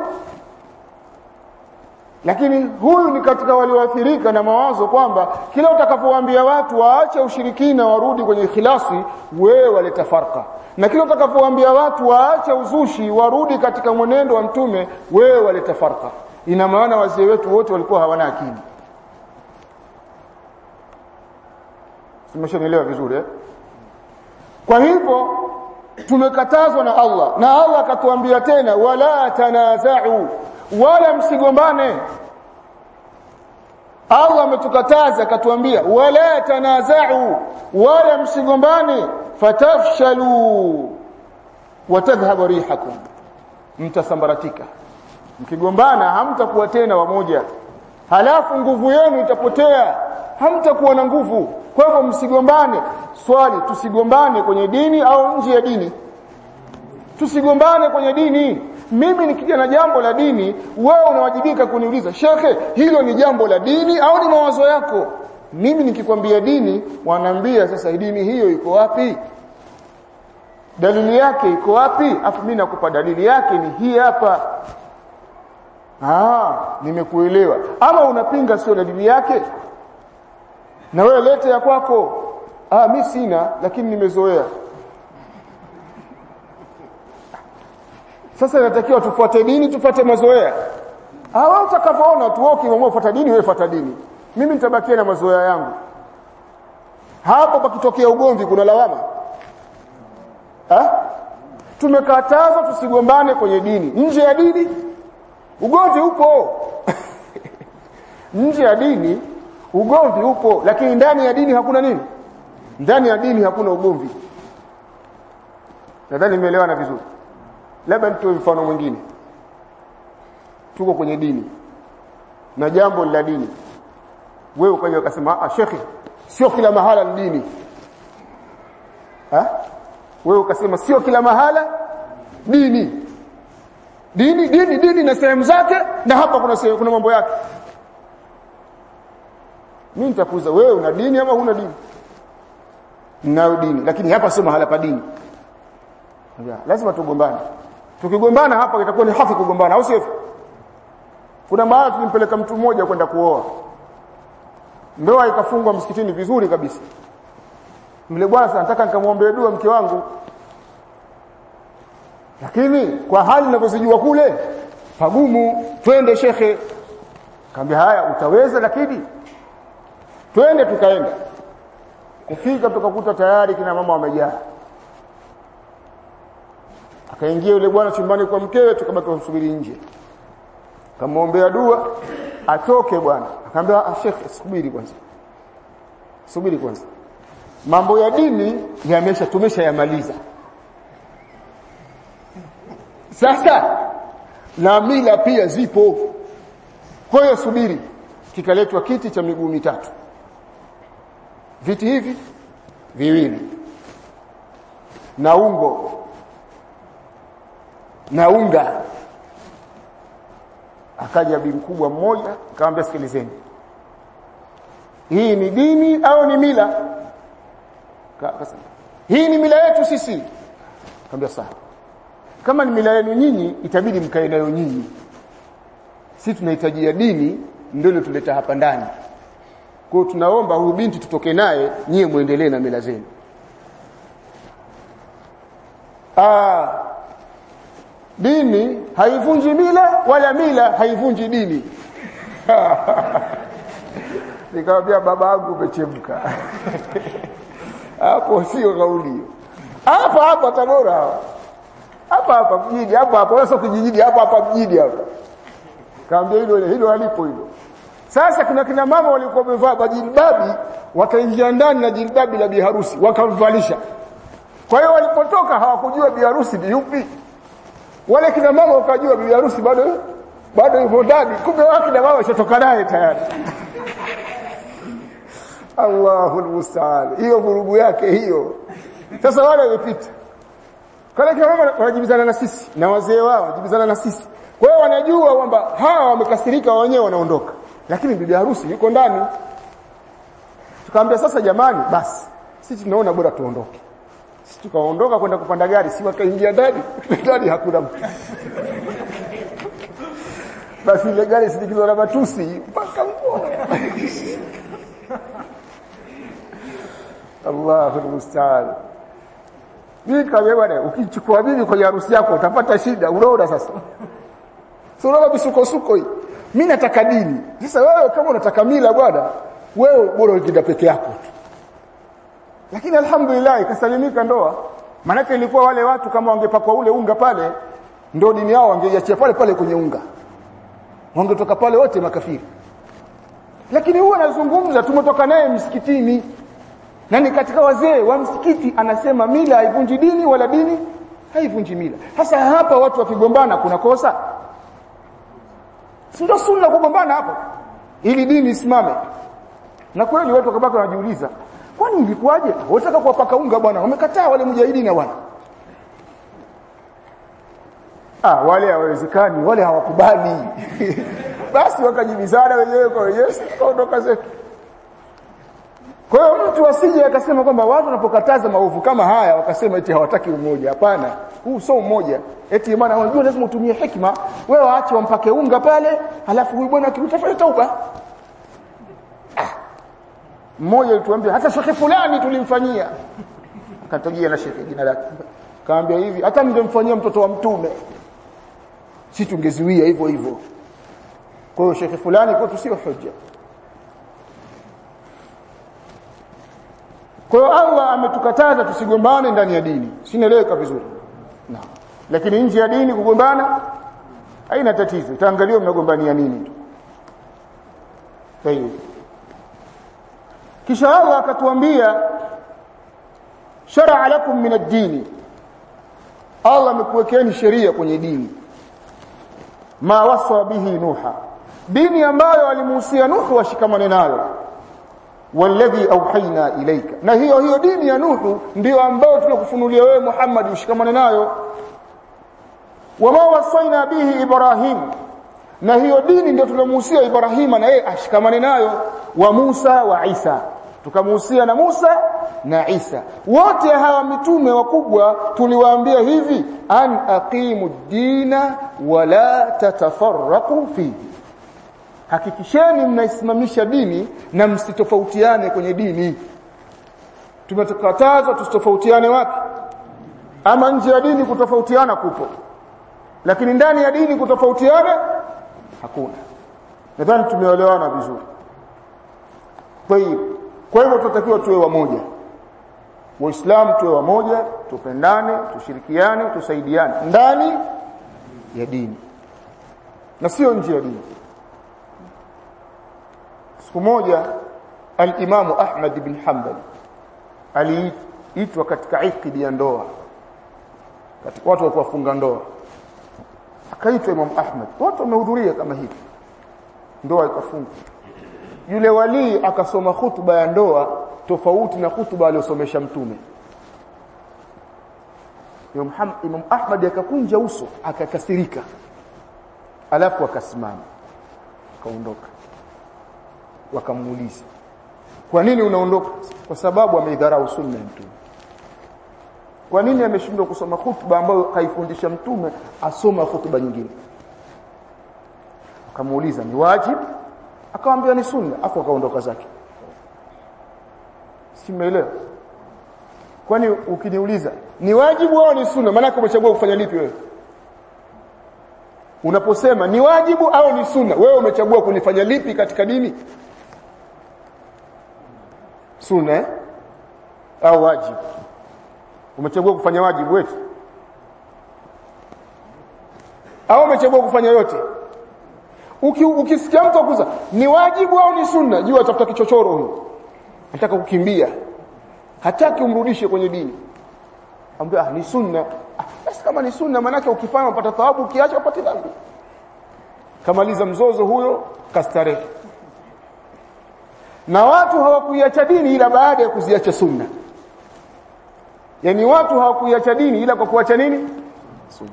lakini huyu ni katika walioathirika na mawazo kwamba kila utakapowaambia watu waache ushirikina warudi kwenye ikhlasi wewe waleta farka na kila utakapowaambia watu waache uzushi warudi katika mwenendo wa mtume wewe waleta farka ina maana wazee wetu wote walikuwa hawana akili Simeshanielewa vizuri eh kwa hivyo tumekatazwa na Allah na Allah akatuambia tena wala tanaza'u wala msigombane Allah ametukataza akatuambia wala tanaza'u wala msigombane fatafshalu watadhhabu rihakum mtasambaratika mkigombana hamtakuwa tena wamoja halafu nguvu yenu itapotea hamtakuwa na nguvu kwa hivyo msigombane swali tusigombane kwenye dini au nje ya dini tusigombane kwenye dini mimi nikija na jambo la dini wewe unawajibika kuniuliza shekhe hilo ni jambo la dini au ni mawazo yako mimi nikikwambia dini wanaambia sasa dini hiyo iko wapi dalili yake iko wapi afu mimi nakupa dalili yake ni hii hapa ah nimekuelewa ama unapinga sio dalili yake na wewe lete ya kwako ah mimi sina lakini nimezoea sasa inatakiwa tufuate dini tufuate mazoea ah wewe utakavyoona tu wewe ukiamua kufuata dini wewe fuata dini mimi nitabakia na mazoea yangu hapo pakitokea ugomvi kuna lawama ha? tumekatazwa tusigombane kwenye dini nje ya dini ugomvi upo nje ya dini ugomvi upo lakini ndani ya dini hakuna nini ndani ya dini hakuna ugomvi nadhani nimeelewana vizuri labda nitoe mfano mwingine tuko kwenye dini na jambo la dini wewe ukaja ukasema ah shekhi sio kila mahala ni dini ha wewe ukasema sio kila mahala dini dini dini dini na sehemu zake na hapa kuna sehemu, kuna mambo yake mimi nitakuuza wewe una dini ama huna dini ninayo dini lakini hapa sio mahala pa dini lazima tugombane tukigombana hapa itakuwa ni hafi kugombana au sio kuna mahala tulimpeleka mtu mmoja kwenda kuoa ndoa ikafungwa msikitini vizuri kabisa mle bwana nataka nikamwombee dua mke wangu lakini kwa hali ninavyozijua kule pagumu twende shekhe kaambia haya utaweza lakini twende tukaenda kufika tukakuta tayari kina mama wamejaa akaingia yule bwana chumbani kwa mkewe tukabaki tumsubiri nje kamwombea dua atoke bwana akamwambia ah shekhe subiri kwanza subiri kwanza mambo ya dini yamesha tumesha yamaliza sasa na mila pia zipo kwa hiyo subiri kikaletwa kiti cha miguu mitatu viti hivi viwili na ungo na unga akaja bi mkubwa mmoja akamwambia sikilizeni hii ni dini au ni mila akasema hii ni mila yetu sisi akamwambia sawa kama ni mila yenu nyinyi itabidi mkae nayo nyinyi sisi tunahitajia dini ndio ile tuleta hapa ndani kwa hiyo tunaomba huyu binti tutoke naye nyie muendelee na mila zenu ah dini haivunji mila wala mila haivunji dini nikamwambia baba yangu umechemka hapo sio kauli hapa hapa Tabora hapa hapa mjini hapa hapa wala sio kijijini hapa hapa mjini hapa kaambia hilo hilo halipo hilo sasa kuna kina mama walikuwa wamevaa bajilbabi wakaingia ndani na jilbabi la biharusi wakamvalisha kwa hiyo walipotoka hawakujua biharusi ni yupi wale kina mama wakajua bibi harusi bado bado yupo ndani kumbe wao kina mama washatoka naye tayari Allahu musta'an hiyo vurugu yake hiyo sasa wale wamepita kale kina mama wanajibizana na sisi na wazee wao wanajibizana na sisi kwa hiyo wanajua kwamba hawa wamekasirika wenyewe wanaondoka lakini bibi harusi yuko ndani tukamwambia sasa jamani basi sisi tunaona bora tuondoke sisi tukaondoka kwenda kupanda gari si wakaingia ndani ndani hakuna mtu basi ile gari sindikizwa na matusi mpaka mkono Allahu musta'an mimi kama bwana ukichukua bibi kwenye harusi yako utapata shida unaona sasa sio unaona bisukosuko hii mimi nataka dini sasa wewe kama unataka mila bwana wewe bora ukienda peke yako tu lakini alhamdulillah ikasalimika ndoa maanake ilikuwa wale watu kama wangepakwa ule unga pale ndio dini yao wangeiachia pale pale kwenye unga wangetoka pale wote makafiri lakini huwa anazungumza tumetoka naye msikitini na ni katika wazee wa msikiti anasema mila haivunji dini wala dini haivunji mila sasa hapa watu wakigombana kuna kosa si ndio sunna kugombana hapo ili dini isimame na kweli watu wakabaki wanajiuliza kwani ilikuwaje wataka kuwapaka unga bwana wamekataa wale mujahidina bwana ah wale hawawezekani wale hawakubali basi wakajibizana wenyewe kwa wenyewe kaondoka zetu kwa hiyo mtu asije akasema kwamba watu wanapokataza maovu kama haya wakasema eti hawataki umoja hapana huu sio umoja eti maana unajua lazima utumie hekima wewe waache wampake unga pale alafu huyu bwana akitafanya tauba mmoja alituambia hata shekhe fulani tulimfanyia akatajia na shekhe jina lake kaambia hivi hata mngemfanyia mtoto wa mtume si tungezuia hivyo hivyo kwa hiyo shekhe fulani kwetu sio hoja kwa hiyo Allah ametukataza tusigombane ndani ya dini sinaeleweka vizuri na lakini nje ya dini kugombana haina tatizo itaangaliwa mnagombania nini tu Tayeb kisha Allah akatuambia shar'a lakum min ad-din Allah amekuwekeni sheria kwenye dini ma wasa bihi nuha dini ambayo alimuhusia nuhu washikamane nayo walladhi auhaina ilaika na hiyo hiyo dini ya nuhu ndio ambayo tunakufunulia wewe Muhammad ushikamane nayo wama wasaina bihi ibrahim na hiyo dini ndio tulomuhusia Ibrahima na yeye ashikamane nayo wa Musa wa Isa tukamuhusia na Musa na Isa wote hawa mitume wakubwa tuliwaambia hivi an aqimu dina wala tatafarraqu fihi hakikisheni mnaisimamisha dini na msitofautiane kwenye dini tumetukataza tusitofautiane wapi ama nje ya dini kutofautiana kupo lakini ndani ya dini kutofautiana hakuna nadhani tumeelewana vizuri kwa hiyo kwa hivyo tunatakiwa tuwe wamoja waislamu tuwe wamoja tupendane tushirikiane tusaidiane ndani ya dini na sio nje ya dini siku moja al-Imam Ahmad bin Hanbal aliitwa katika ikidi ya ndoa katika watu wa kufunga ndoa akaitwa Imam Ahmad watu wamehudhuria kama hivi ndoa ikafungwa yule wali akasoma hutuba ya ndoa tofauti na hutuba aliyosomesha mtume Imam Ahmad akakunja uso akakasirika alafu akasimama akaondoka wakamuuliza kwa nini unaondoka kwa sababu ameidharau sunna ya mtume kwa nini ameshindwa kusoma hutuba ambayo kaifundisha mtume asoma hutuba nyingine akamuuliza ni wajibu akamwambia ni sunna afu akaondoka zake simeelewa kwani ukiniuliza ni wajibu au ni sunna maana umechagua kufanya lipi wewe unaposema ni wajibu au ni sunna wewe umechagua kulifanya lipi katika dini sunna eh? au wajibu umechagua kufanya wajibu wetu au umechagua kufanya yote Uki, ukisikia mtu akuza ni wajibu au ni sunna jua atafuta kichochoro huyo nataka kukimbia hataki umrudishe kwenye dini ambia ah, ni sunna ah, basi kama ni sunna manake ukifanya upata thawabu ukiacha upate dhambi kamaliza mzozo huyo kastarehe na watu hawakuiacha dini ila baada ya kuziacha sunna yani watu hawakuiacha dini ila kwa kuacha nini sunna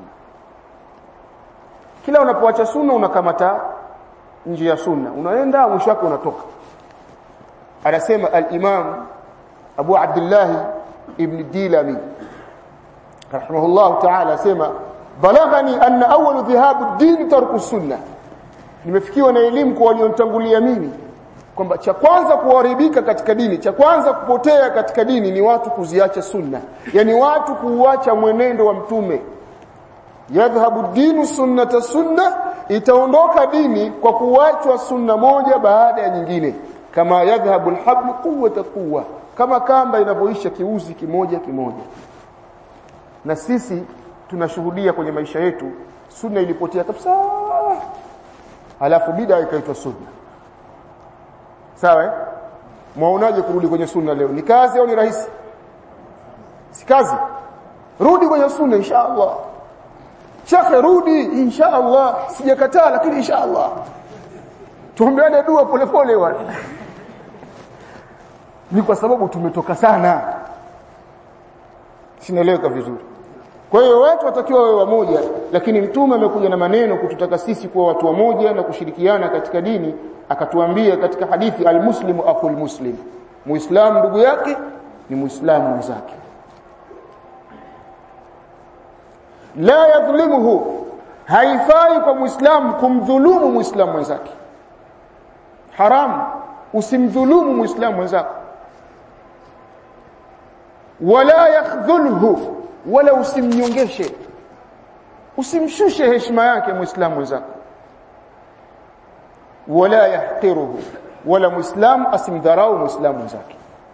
kila unapoacha sunna unakamata nje ya sunna unaenda mwisho wake unatoka anasema al-Imam Abu Abdullah ibn Dilami rahimahullah ta'ala asema balaghani anna awwal dhahabu ad-din tarku sunna nimefikiwa na elimu kwa walionitangulia mimi kwamba cha kwanza kuharibika katika dini cha kwanza kupotea katika dini ni watu kuziacha sunna yani watu kuuacha mwenendo wa mtume yadhhabu dinu sunnata sunna itaondoka dini kwa kuachwa sunna moja baada ya nyingine kama yadhhabu alhablu quwwata quwwa kama kamba inavyoisha kiuzi kimoja kimoja na sisi tunashuhudia kwenye maisha yetu sunna ilipotea kabisa halafu bid'a ikaitwa sunna sawa eh mwaonaje kurudi kwenye sunna leo ni kazi au ni rahisi si kazi rudi kwenye sunna insha Allah shekhe rudi insha Allah sijakataa lakini insha Allah tuombeane dua polepole wale ni kwa sababu tumetoka sana sinaeleweka vizuri kwa hiyo watu watakiwa wawe wamoja lakini mtume amekuja na maneno kututaka sisi kuwa watu wamoja na kushirikiana katika dini akatuambia katika hadithi almuslimu akhul muslim muislamu ndugu yake ni muislamu mwenzake la yadhlimuhu haifai kwa muislamu kumdhulumu muislamu mwenzake haram usimdhulumu muislamu mwenzako wala yakhdhulhu wala usimnyongeshe usimshushe heshima yake muislamu mwenzako wala yahqiruhu wala muislamu asimdharau muislamu mwenzake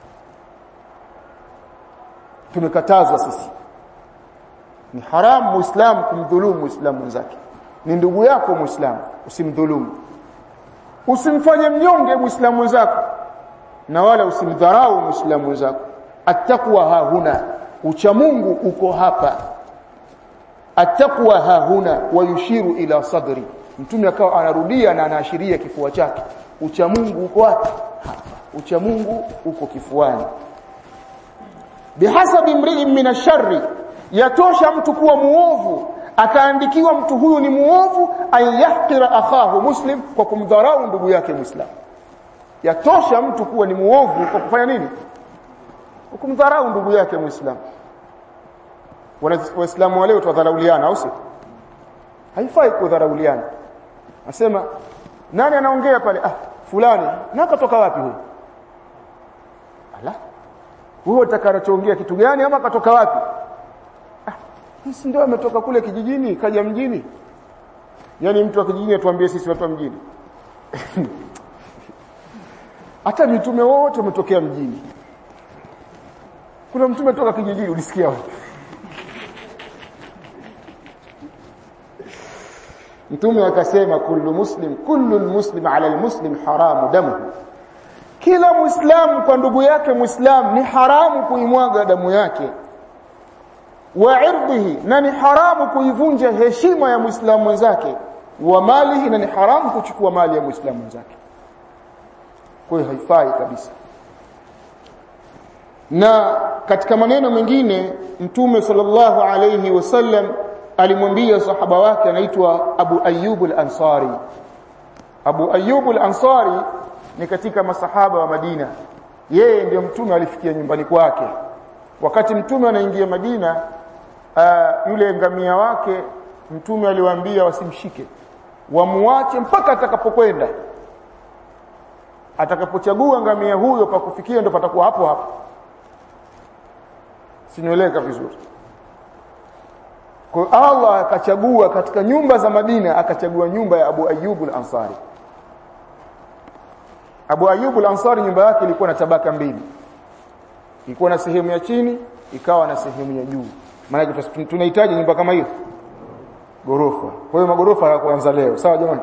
tumekatazwa sisi ni haramu muislamu kumdhulumu muislamu mwenzake ni ndugu yako muislamu usimdhulumu usimfanye mnyonge muislamu mwenzako na wala usimdharau muislamu mwenzako attaqwa hahuna ucha Mungu uko hapa attaqwa hahuna wayushiru ila sadri mtume akawa anarudia na anaashiria kifua chake ucha Mungu uko wapi hapa ucha Mungu uko kifuani bihasabi mri'in min ash-sharri yatosha mtu kuwa muovu akaandikiwa mtu huyu ni muovu ayahqira akhahu muslim kwa kumdharau ndugu yake muislam yatosha mtu kuwa ni muovu kwa kufanya nini kwa kumdharau ndugu yake muislam waislamu wa leo twadharauliana au si haifai kudharauliana nasema nani anaongea pale ah fulani na katoka wapi huyo ala huyo utakarachoongea kitu gani ama katoka wapi sisi ndio ametoka kule kijijini kaja mjini yani mtu wa kijijini atuambie sisi watu wa mjini hata mitume wote wametokea mjini kuna mtume toka kijijini ulisikia wapi mtume akasema kullu muslim kullu muslim ala almuslim haramu damuhu kila muislamu kwa ndugu yake muislamu ni haramu kuimwaga damu yake wa irdhihi na ni haramu kuivunja heshima ya muislamu mwenzake wa malihi na ni haramu kuchukua mali ya muislamu mwenzake kwa hiyo haifai kabisa na katika maneno mengine mtume sallallahu alayhi wasallam alimwambia sahaba wake anaitwa Abu Ayyub al-Ansari Abu Ayyub al-Ansari ni katika masahaba wa Madina yeye ndio mtume alifikia nyumbani kwake wakati mtume anaingia Madina uh, yule ngamia wake mtume aliwaambia wasimshike wamuache mpaka atakapokwenda atakapochagua ngamia huyo pa kufikia ndo patakuwa hapo hapo sinieleka vizuri kwa Allah akachagua katika nyumba za Madina akachagua nyumba ya Abu Ayyub al-Ansari Abu Ayyub al-Ansari nyumba yake ilikuwa na tabaka mbili ilikuwa na sehemu ya chini ikawa na sehemu ya juu maana tunahitaji nyumba kama hiyo gorofa kwa hiyo magorofa hayakuanza leo sawa jamani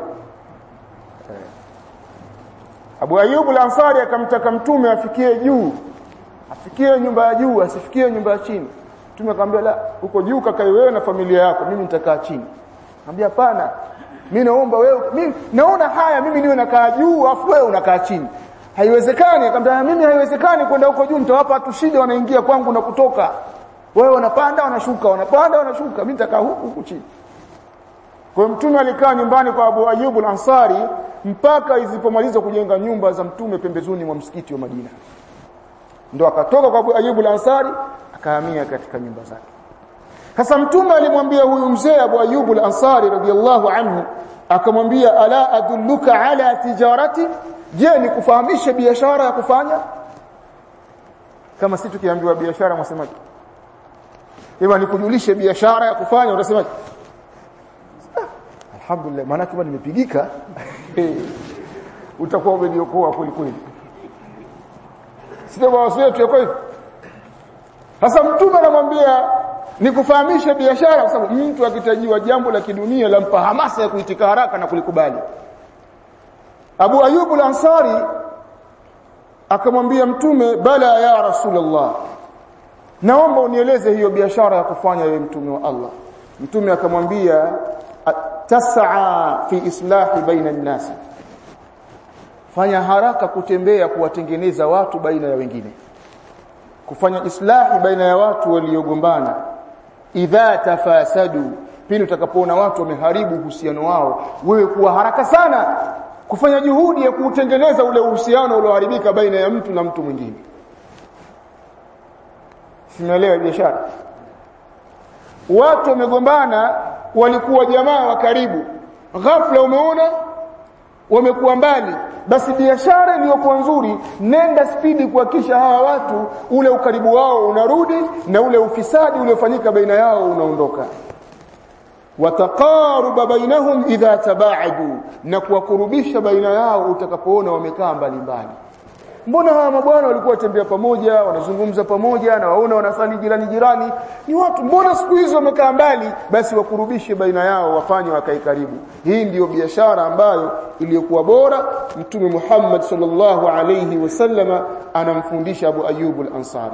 Abu Ayyub al-Ansari akamtaka mtume afikie juu afikie nyumba ya juu asifikie nyumba ya chini mtume akamwambia la uko juu kakae wewe na familia yako mimi nitakaa chini akamwambia hapana mimi naomba wewe mimi naona haya mimi niwe nakaa juu afu wewe unakaa chini haiwezekani akamwambia mimi haiwezekani kwenda huko juu nitawapa watu shida wanaingia kwangu na kutoka wewe wanapanda wanashuka wanapanda wanashuka mimi nitakaa huku huku chini kwa mtume alikaa nyumbani kwa Abu Ayyub al-Ansari mpaka izipomaliza kujenga nyumba za mtume pembezoni mwa msikiti wa Madina ndo akatoka kwa Abu Ayyub al-Ansari akahamia katika nyumba zake sasa mtume alimwambia huyu mzee Abu Ayyub al-Ansari radiyallahu anhu akamwambia ala adulluka ala tijarati je nikufahamishe biashara ya kufanya kama si tukiambiwa biashara mwasemaje Ema nikujulishe biashara ya kufanya utasemaje ah, alhamdulillah maana kama nimepigika utakuwa umeniokoa kweli kweli sio mawazo yetu yako hivyo sasa mtume anamwambia nikufahamishe biashara kwa sababu mtu akitajiwa jambo la kidunia lampa hamasa ya kuitika haraka na kulikubali Abu Ayyub al-Ansari akamwambia mtume bala ya rasulullah naomba unieleze hiyo biashara ya kufanya wewe mtume wa Allah mtume akamwambia tas'a fi islahi baina an-nas fanya haraka kutembea kuwatengeneza watu baina ya wengine kufanya islahi baina ya watu waliogombana idha tafasadu pindi utakapoona watu wameharibu uhusiano wao wewe kuwa haraka sana kufanya juhudi ya kuutengeneza ule uhusiano ulioharibika baina ya mtu na mtu mwingine simeelewa biashara watu wamegombana walikuwa jamaa wa karibu ghafla umeona wamekuwa mbali basi biashara iliyokuwa nzuri nenda spidi kuhakikisha hawa watu ule ukaribu wao unarudi na ule ufisadi uliofanyika baina yao unaondoka wataqaruba bainahum idha tabaadu na kuwakurubisha baina yao utakapoona wamekaa mbali mbali mbona hawa mabwana walikuwa watembea pamoja wanazungumza pamoja na waona wanasali jirani jirani ni watu mbona siku hizo wamekaa mbali basi wakurubishe baina yao wafanye wakae karibu hii ndiyo biashara ambayo iliyokuwa bora mtume Muhammad sallallahu alayhi wasallama anamfundisha Abu Ayyub al-Ansari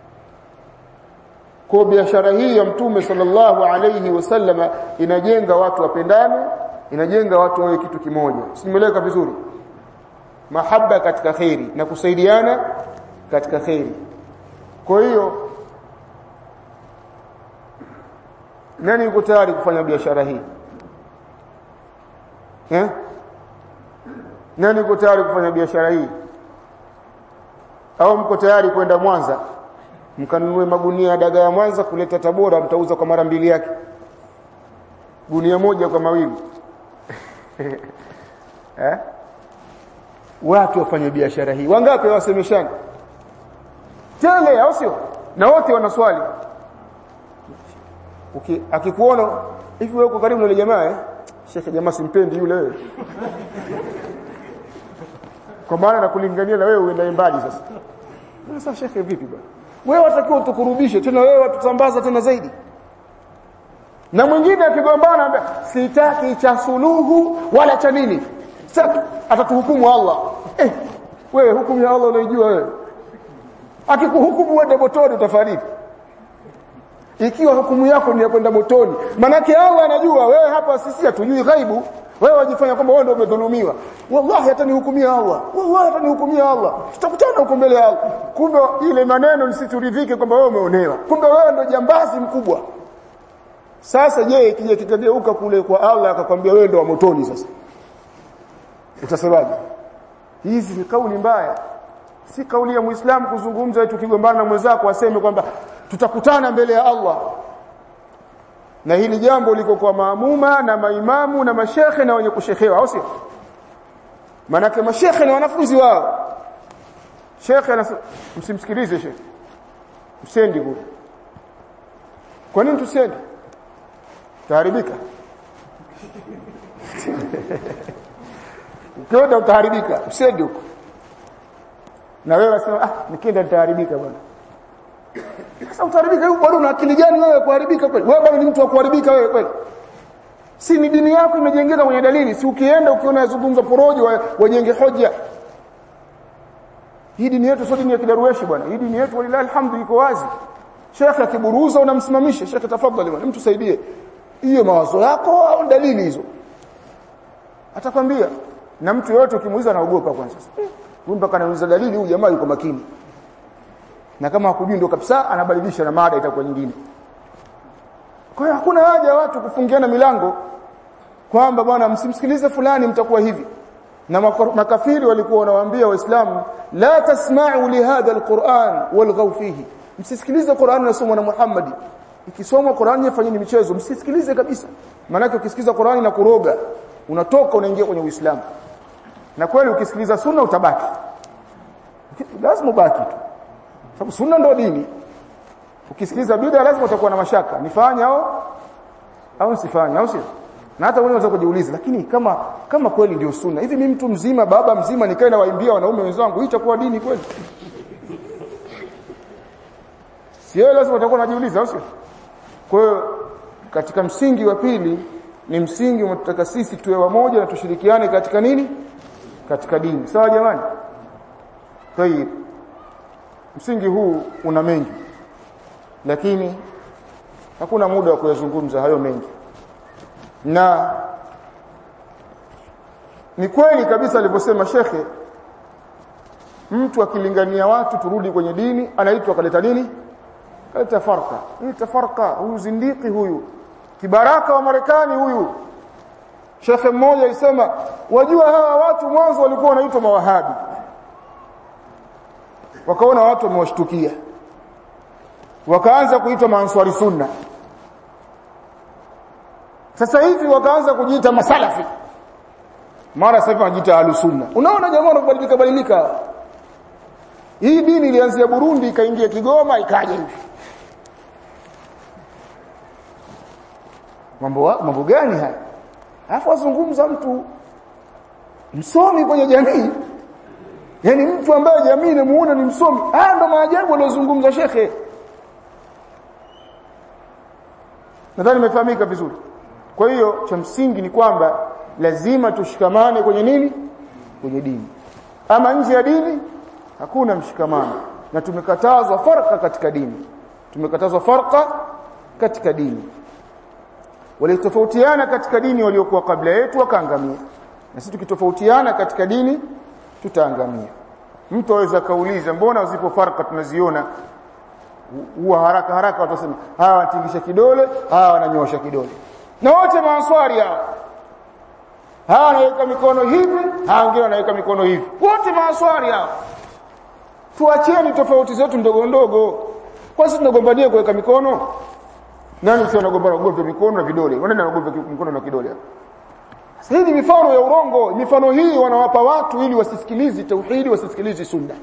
kwa biashara hii ya mtume sallallahu alayhi wasallama inajenga watu wapendane inajenga watu wawe kitu kimoja simeleka vizuri mahaba katika khairi na kusaidiana katika khairi kwa hiyo nani yuko tayari kufanya biashara hii eh nani yuko tayari kufanya biashara hii au mko tayari kwenda Mwanza mkanunue magunia ya dagaa ya Mwanza kuleta Tabora mtauza kwa mara mbili yake gunia moja kwa mawili eh watu wafanye biashara hii wangapi wasemeshana tele au sio na wote wana swali okay. akikuona hivi wewe uko karibu na yule jamaa eh shekhe jamaa simpendi yule wewe kwa maana nakulingania na wewe uende mbali sasa sasa shekhe vipi bwana wewe watakiwa utukurubishe tena wewe watutambaza tena zaidi na mwingine akigombana anambia sitaki cha suluhu wala cha nini sitaki atatuhukumu Allah eh wewe hukumu ya Allah unaijua wewe akikuhukumu uende motoni utafariki ikiwa hukumu yako ni ya kwenda motoni manake Allah anajua wewe hapa sisi hatujui ghaibu wewe wajifanya kwamba wewe ndio umedhulumiwa wallahi hatanihukumia Allah wallahi hatanihukumia Allah tutakutana huko mbele ya Allah kumbe ile maneno nisituridhike kwamba wewe umeonewa kumbe wewe ndio jambazi mkubwa sasa je ikija kitageuka kule kwa Allah akakwambia wewe ndio wa motoni sasa utasemaje hizi ni kauli mbaya si kauli ya muislamu kuzungumza eti ukigombana na mwenzako aseme kwamba tutakutana mbele ya Allah na hili jambo liko kwa maamuma na maimamu na mashekhe na wenye kushehewa au sio manake mashekhe ni wanafunzi wao shekhe anasema msimsikilize shekhe msendi kule kwa nini tusendi taharibika ukienda utaharibika usendi huko na wewe unasema ah nikienda nitaharibika bwana sasa utaharibika huko bado una akili gani wewe kuharibika kweli wewe bado ni mtu wa kuharibika wewe kweli si ni dini yako imejengeka kwenye dalili si ukienda ukiona yazungumza porojo wajenge hoja hii dini yetu sio dini ya kidarueshi bwana hii dini yetu walilahi alhamdu iko wazi shekhe akiburuza unamsimamisha shekhe tafadhali bwana mtu saidie hiyo mawazo yako au dalili hizo atakwambia na mtu yote ukimuuliza anaogopa kwanza huyu mpaka anauliza dalili huyu jamaa yuko makini na kama hakujui ndio kabisa anabadilisha na mada itakuwa nyingine kwa hiyo hakuna haja ya watu kufungiana milango kwamba bwana msimsikilize fulani mtakuwa hivi na makafiri walikuwa wanawaambia waislamu la tasma'u li hadha alquran walghaw fihi msisikilize Qur'an inasomwa na Muhammad ikisomwa Qur'an yafanyeni michezo msisikilize kabisa maana ukisikiza Qur'an na kuroga unatoka unaingia kwenye Uislamu na kweli ukisikiliza sunna utabaki lazima ubaki tu sababu sunna ndio dini ukisikiliza bid'a lazima utakuwa na mashaka nifanye au au nisifanye au sio na hata wewe unaweza kujiuliza lakini kama kama kweli ndio sunna hivi mimi mtu mzima baba mzima nikae na waimbia wanaume wenzangu hii itakuwa dini kweli sio lazima utakuwa unajiuliza sio kwa hiyo katika msingi wa pili ni msingi unataka sisi tuwe wamoja na tushirikiane katika nini katika dini sawa jamani tayib msingi huu una mengi lakini hakuna muda wa kuyazungumza hayo mengi na ni kweli kabisa alivyosema shekhe mtu akilingania watu turudi kwenye dini anaitwa kaleta nini kaleta farka hii tafarka huyu zindiki huyu kibaraka wa Marekani huyu shekhe mmoja alisema wajua hawa watu mwanzo walikuwa wanaitwa mawahabi wakaona watu wamewashtukia wakaanza kuitwa maanswari sunna sasa hivi wakaanza kujiita masalafi mara sasa hivi wanajiita ahlus sunna unaona jamaa wanabadilika badilika hii dini ilianzia Burundi ikaingia Kigoma ikaja hivi mambo mambo gani haya alafu azungumza mtu msomi kwenye jamii yani mtu ambaye jamii inamuona ni msomi haya ndo maajabu aliyozungumza shekhe nadhani imefahamika vizuri kwa hiyo cha msingi ni kwamba lazima tushikamane kwenye nini kwenye dini ama nje ya dini hakuna mshikamano na tumekatazwa farka katika dini tumekatazwa farka katika dini walitofautiana katika dini waliokuwa kabla yetu wakaangamia na sisi tukitofautiana katika dini tutaangamia mtu aweza kauliza mbona zipo farka tunaziona huwa haraka haraka watasema hawa wanatingisha kidole hawa wananyosha kidole na wote maanswari hao hawa wanaweka mikono hivi hawa wengine wanaweka mikono hivi wote maanswari hao tuacheni tofauti zetu ndogo ndogo kwa sisi tunagombania kuweka mikono nani sio anagombana ugomvi mikono na vidole nani anagombana mikono na kidole sasa hii ni mifano ya urongo mifano hii wanawapa watu ili wasisikilize tauhidi wasisikilize sunna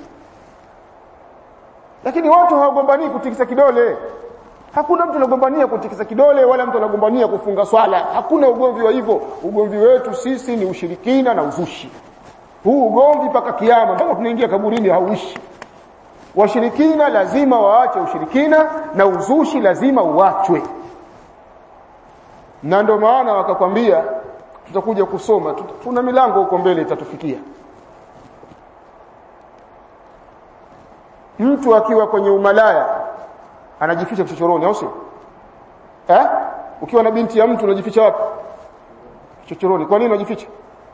lakini watu hawagombanii kutikisa kidole hakuna mtu anagombania kutikisa kidole wala mtu anagombania kufunga swala hakuna ugomvi wa hivyo ugomvi wetu sisi ni ushirikina na uzushi huu ugomvi mpaka kiyama mpaka tunaingia kaburini hauishi washirikina lazima waache ushirikina na uzushi lazima uachwe na ndio maana wakakwambia tutakuja kusoma tuna milango huko mbele itatufikia mtu akiwa kwenye umalaya anajificha kichochoroni au sio eh ukiwa na binti ya mtu unajificha wapi kichochoroni kwa nini unajificha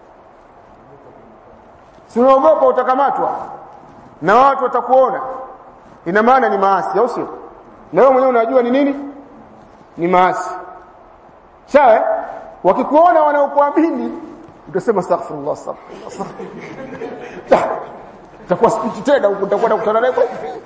si unaogopa utakamatwa na watu watakuona ina maana ni maasi au sio na wewe mwenyewe unajua ni nini ni maasi sawa wakikuona wanaokuamini utasema astaghfirullah astaghfirullah takuwa spiti tena huko utakwenda kukutana naye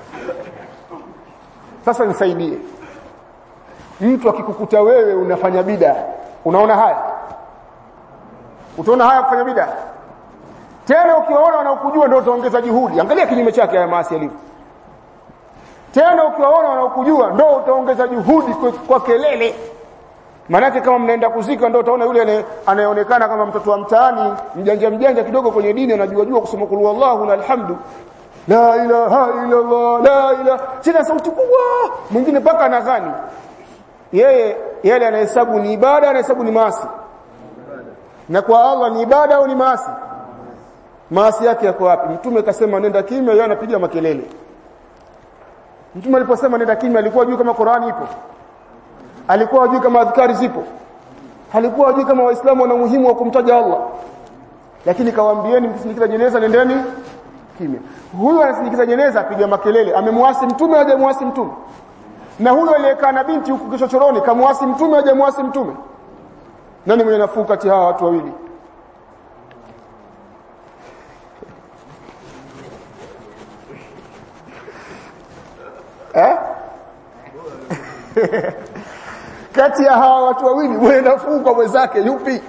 sasa nisaidie mtu akikukuta wewe unafanya bida unaona haya utaona haya kufanya bida tena ukiwaona wanaokujua ndio utaongeza juhudi angalia kinyume chake haya maasi yalivyo tena ukiwaona wanaokujua ndio utaongeza juhudi kwa, kwa kelele Manake kama mnaenda kuzika ndio utaona yule anayeonekana kama mtoto wa mtaani mjanja mjanja kidogo kwenye dini anajua jua kusema kulu wallahu na alhamdu la ilaha illa Allah la ilaha tena sauti kubwa mwingine paka anadhani yeye yale anahesabu ni ibada anahesabu ni maasi na kwa Allah ni ibada au ni maasi maasi yake yako wapi mtume akasema nenda kimya yeye anapiga makelele mtume aliposema nenda kimya alikuwa juu kama Qur'ani ipo alikuwa hajui kama adhkari zipo alikuwa hajui kama waislamu wana muhimu wa kumtaja Allah lakini kawaambieni mkisindikiza jeneza nendeni kimya huyu anasindikiza jeneza apiga makelele amemwasi mtume hajamwasi mtume na huyo aliyekaa na binti huku kichochoroni kamwasi mtume hajamwasi mtume nani mwenye nafuu kati hawa watu wawili eh kati ya hawa watu wawili mwenye nafuu kwa mwenzake yupi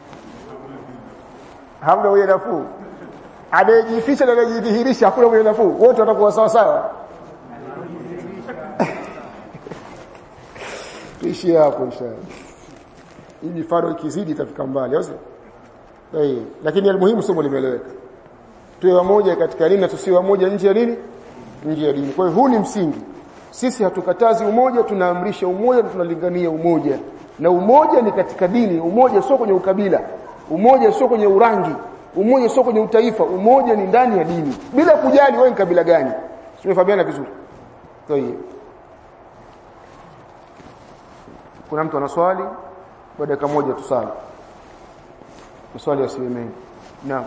hamna mwenye nafuu anayejificha na anayejidhihirisha hakuna mwenye nafuu wote watakuwa sawa sawa tuishie hapo inshallah hii mifano ikizidi itafika mbali au sio lakini almuhimu somo limeeleweka tuwe wamoja katika dini na tusiwe wamoja nje ya dini nje ya dini kwa hiyo huu ni msingi sisi hatukatazi umoja tunaamrisha umoja na tunalingania umoja na umoja ni katika dini umoja sio kwenye ukabila umoja sio kwenye urangi umoja sio kwenye utaifa umoja ni ndani ya dini bila kujali wewe ni kabila gani tumefahamana vizuri kwa hiyo kuna mtu ana swali baada ya moja tusali maswali yasiwe mengi naam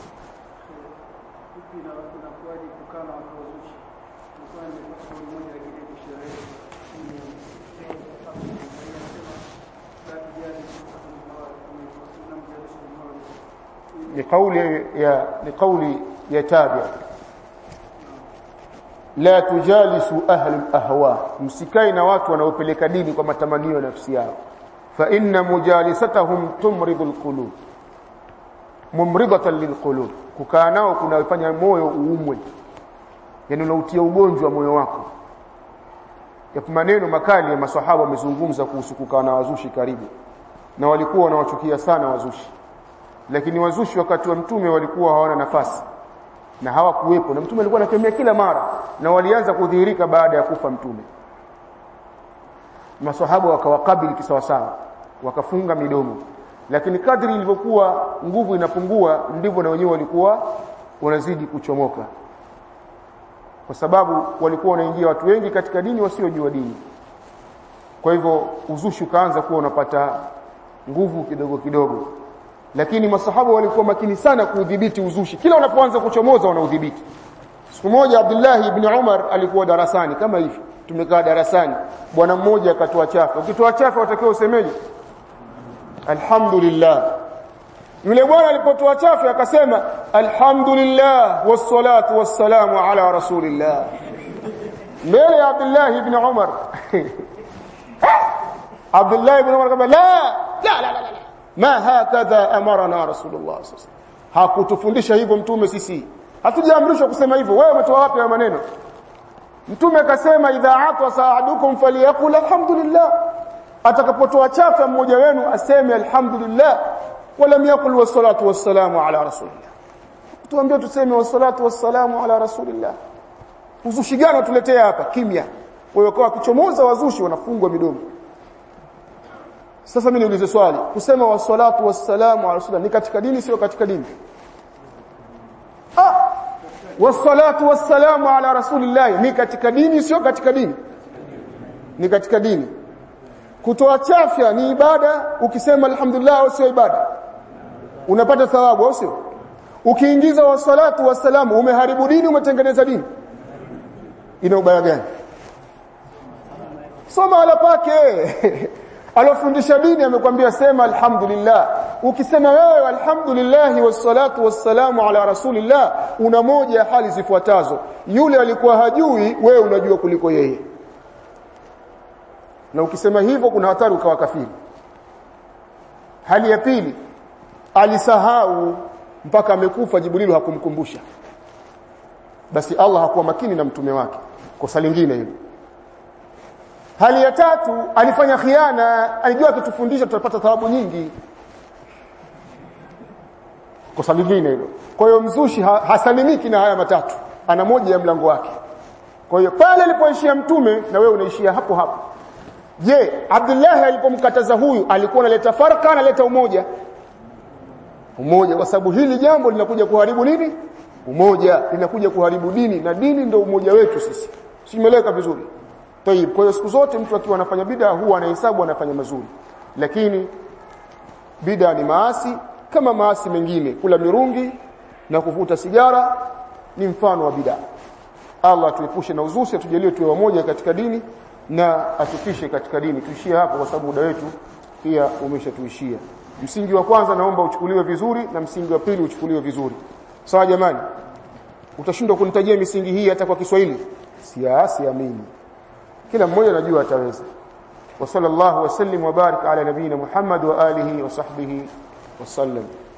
لقول يا لقول يتابع la tujalisu ahli ahwa msikai na watu wanaopeleka dini kwa matamanio ya nafsi yao fa inna mujalisatahum tumridu alqulub mumridatan lilqulub kukaa nao kunafanya moyo uumwe yani unautia ugonjwa wa moyo wako yapo maneno makali ya maswahaba wamezungumza kuhusu kukaa na wazushi karibu na walikuwa wanawachukia sana wazushi lakini wazushi wakati wa mtume walikuwa hawana nafasi na hawakuwepo na mtume alikuwa anatembea kila mara na walianza kudhihirika baada ya kufa mtume maswahaba wakawakabili kisawasawa wakafunga midomo lakini kadri ilivyokuwa nguvu inapungua ndivyo na wenyewe walikuwa wanazidi kuchomoka kwa sababu walikuwa wanaingia watu wengi katika dini wasiojua dini kwa hivyo uzushi ukaanza kuwa unapata nguvu kidogo kidogo lakini masahaba walikuwa makini sana kuudhibiti uzushi kila unapoanza kuchomoza wanaudhibiti siku moja Abdullah ibn Umar alikuwa darasani kama hivi tumekaa darasani bwana mmoja akatoa chafu ukitoa chafu watakiwa usemeje alhamdulillah yule bwana alipotoa chafu akasema alhamdulillah wassalatu wassalamu ala rasulillah mbele ya Abdullah ibn Umar Abdullah ibn Umar akasema la la la la la ma hakadha amarana rasulullah sallallahu alaihi wasallam hakutufundisha hivyo mtume sisi hatujaamrishwa kusema hivyo wewe umetoa wapi maneno mtume akasema idha atwa sa'adukum falyaqul alhamdulillah atakapotoa chafa mmoja wenu aseme alhamdulillah wala yakul wassalatu wassalamu ala rasulillah tuambie tuseme wassalatu wassalamu ala rasulillah uzushi gani tuletea hapa kimya wewe kwa kichomoza wazushi wanafungwa midomo sasa mimi niulize swali kusema wassalatu wassalamu ala rasulillah ni katika dini sio katika dini ah wassalatu wassalamu ala rasulillah ni katika dini sio katika dini ni katika dini kutoa chafya ni ibada ukisema alhamdulillah au sio ibada unapata thawabu au sio ukiingiza wassalatu wassalamu umeharibu dini umetengeneza dini ina ubaya gani soma ala pake alofundisha dini amekwambia sema alhamdulillah ukisema wewe alhamdulillah wassalatu wassalamu ala rasulillah una moja ya hali zifuatazo yule alikuwa hajui wewe unajua kuliko yeye na ukisema hivyo kuna hatari ukawa kafiri hali ya pili alisahau mpaka amekufa jibril hakumkumbusha basi Allah hakuwa makini na mtume wake kosa lingine hilo hali ya tatu alifanya khiana alijua akitufundisha tutapata thawabu nyingi kosa lingine hilo kwa hiyo mzushi ha, hasalimiki na haya matatu ana moja ya mlango wake kwa hiyo pale alipoishia mtume na wewe unaishia hapo hapo je Abdullah alipomkataza huyu alikuwa analeta farka analeta umoja umoja kwa sababu hili jambo linakuja kuharibu nini umoja linakuja kuharibu dini na dini ndio umoja wetu sisi simeleka vizuri Tayib, kwa hiyo siku zote mtu akiwa anafanya bid'a huwa anahesabu anafanya mazuri. Lakini bid'a ni maasi kama maasi mengine. Kula mirungi na kuvuta sigara ni mfano wa bid'a. Allah tuepushe na uzushi, atujalie tuwe wamoja katika dini na atufishe katika dini. Tuishie hapo kwa sababu muda wetu pia umeshatuishia. Msingi wa kwanza naomba uchukuliwe vizuri na msingi wa pili uchukuliwe vizuri. Sawa jamani? Utashindwa kunitajia misingi hii hata kwa Kiswahili? Siasi amini kila mmoja anajua ataweza wa sallallahu wasallim wa barik ala nabina Muhammad wa alihi wa sahbihi wasallam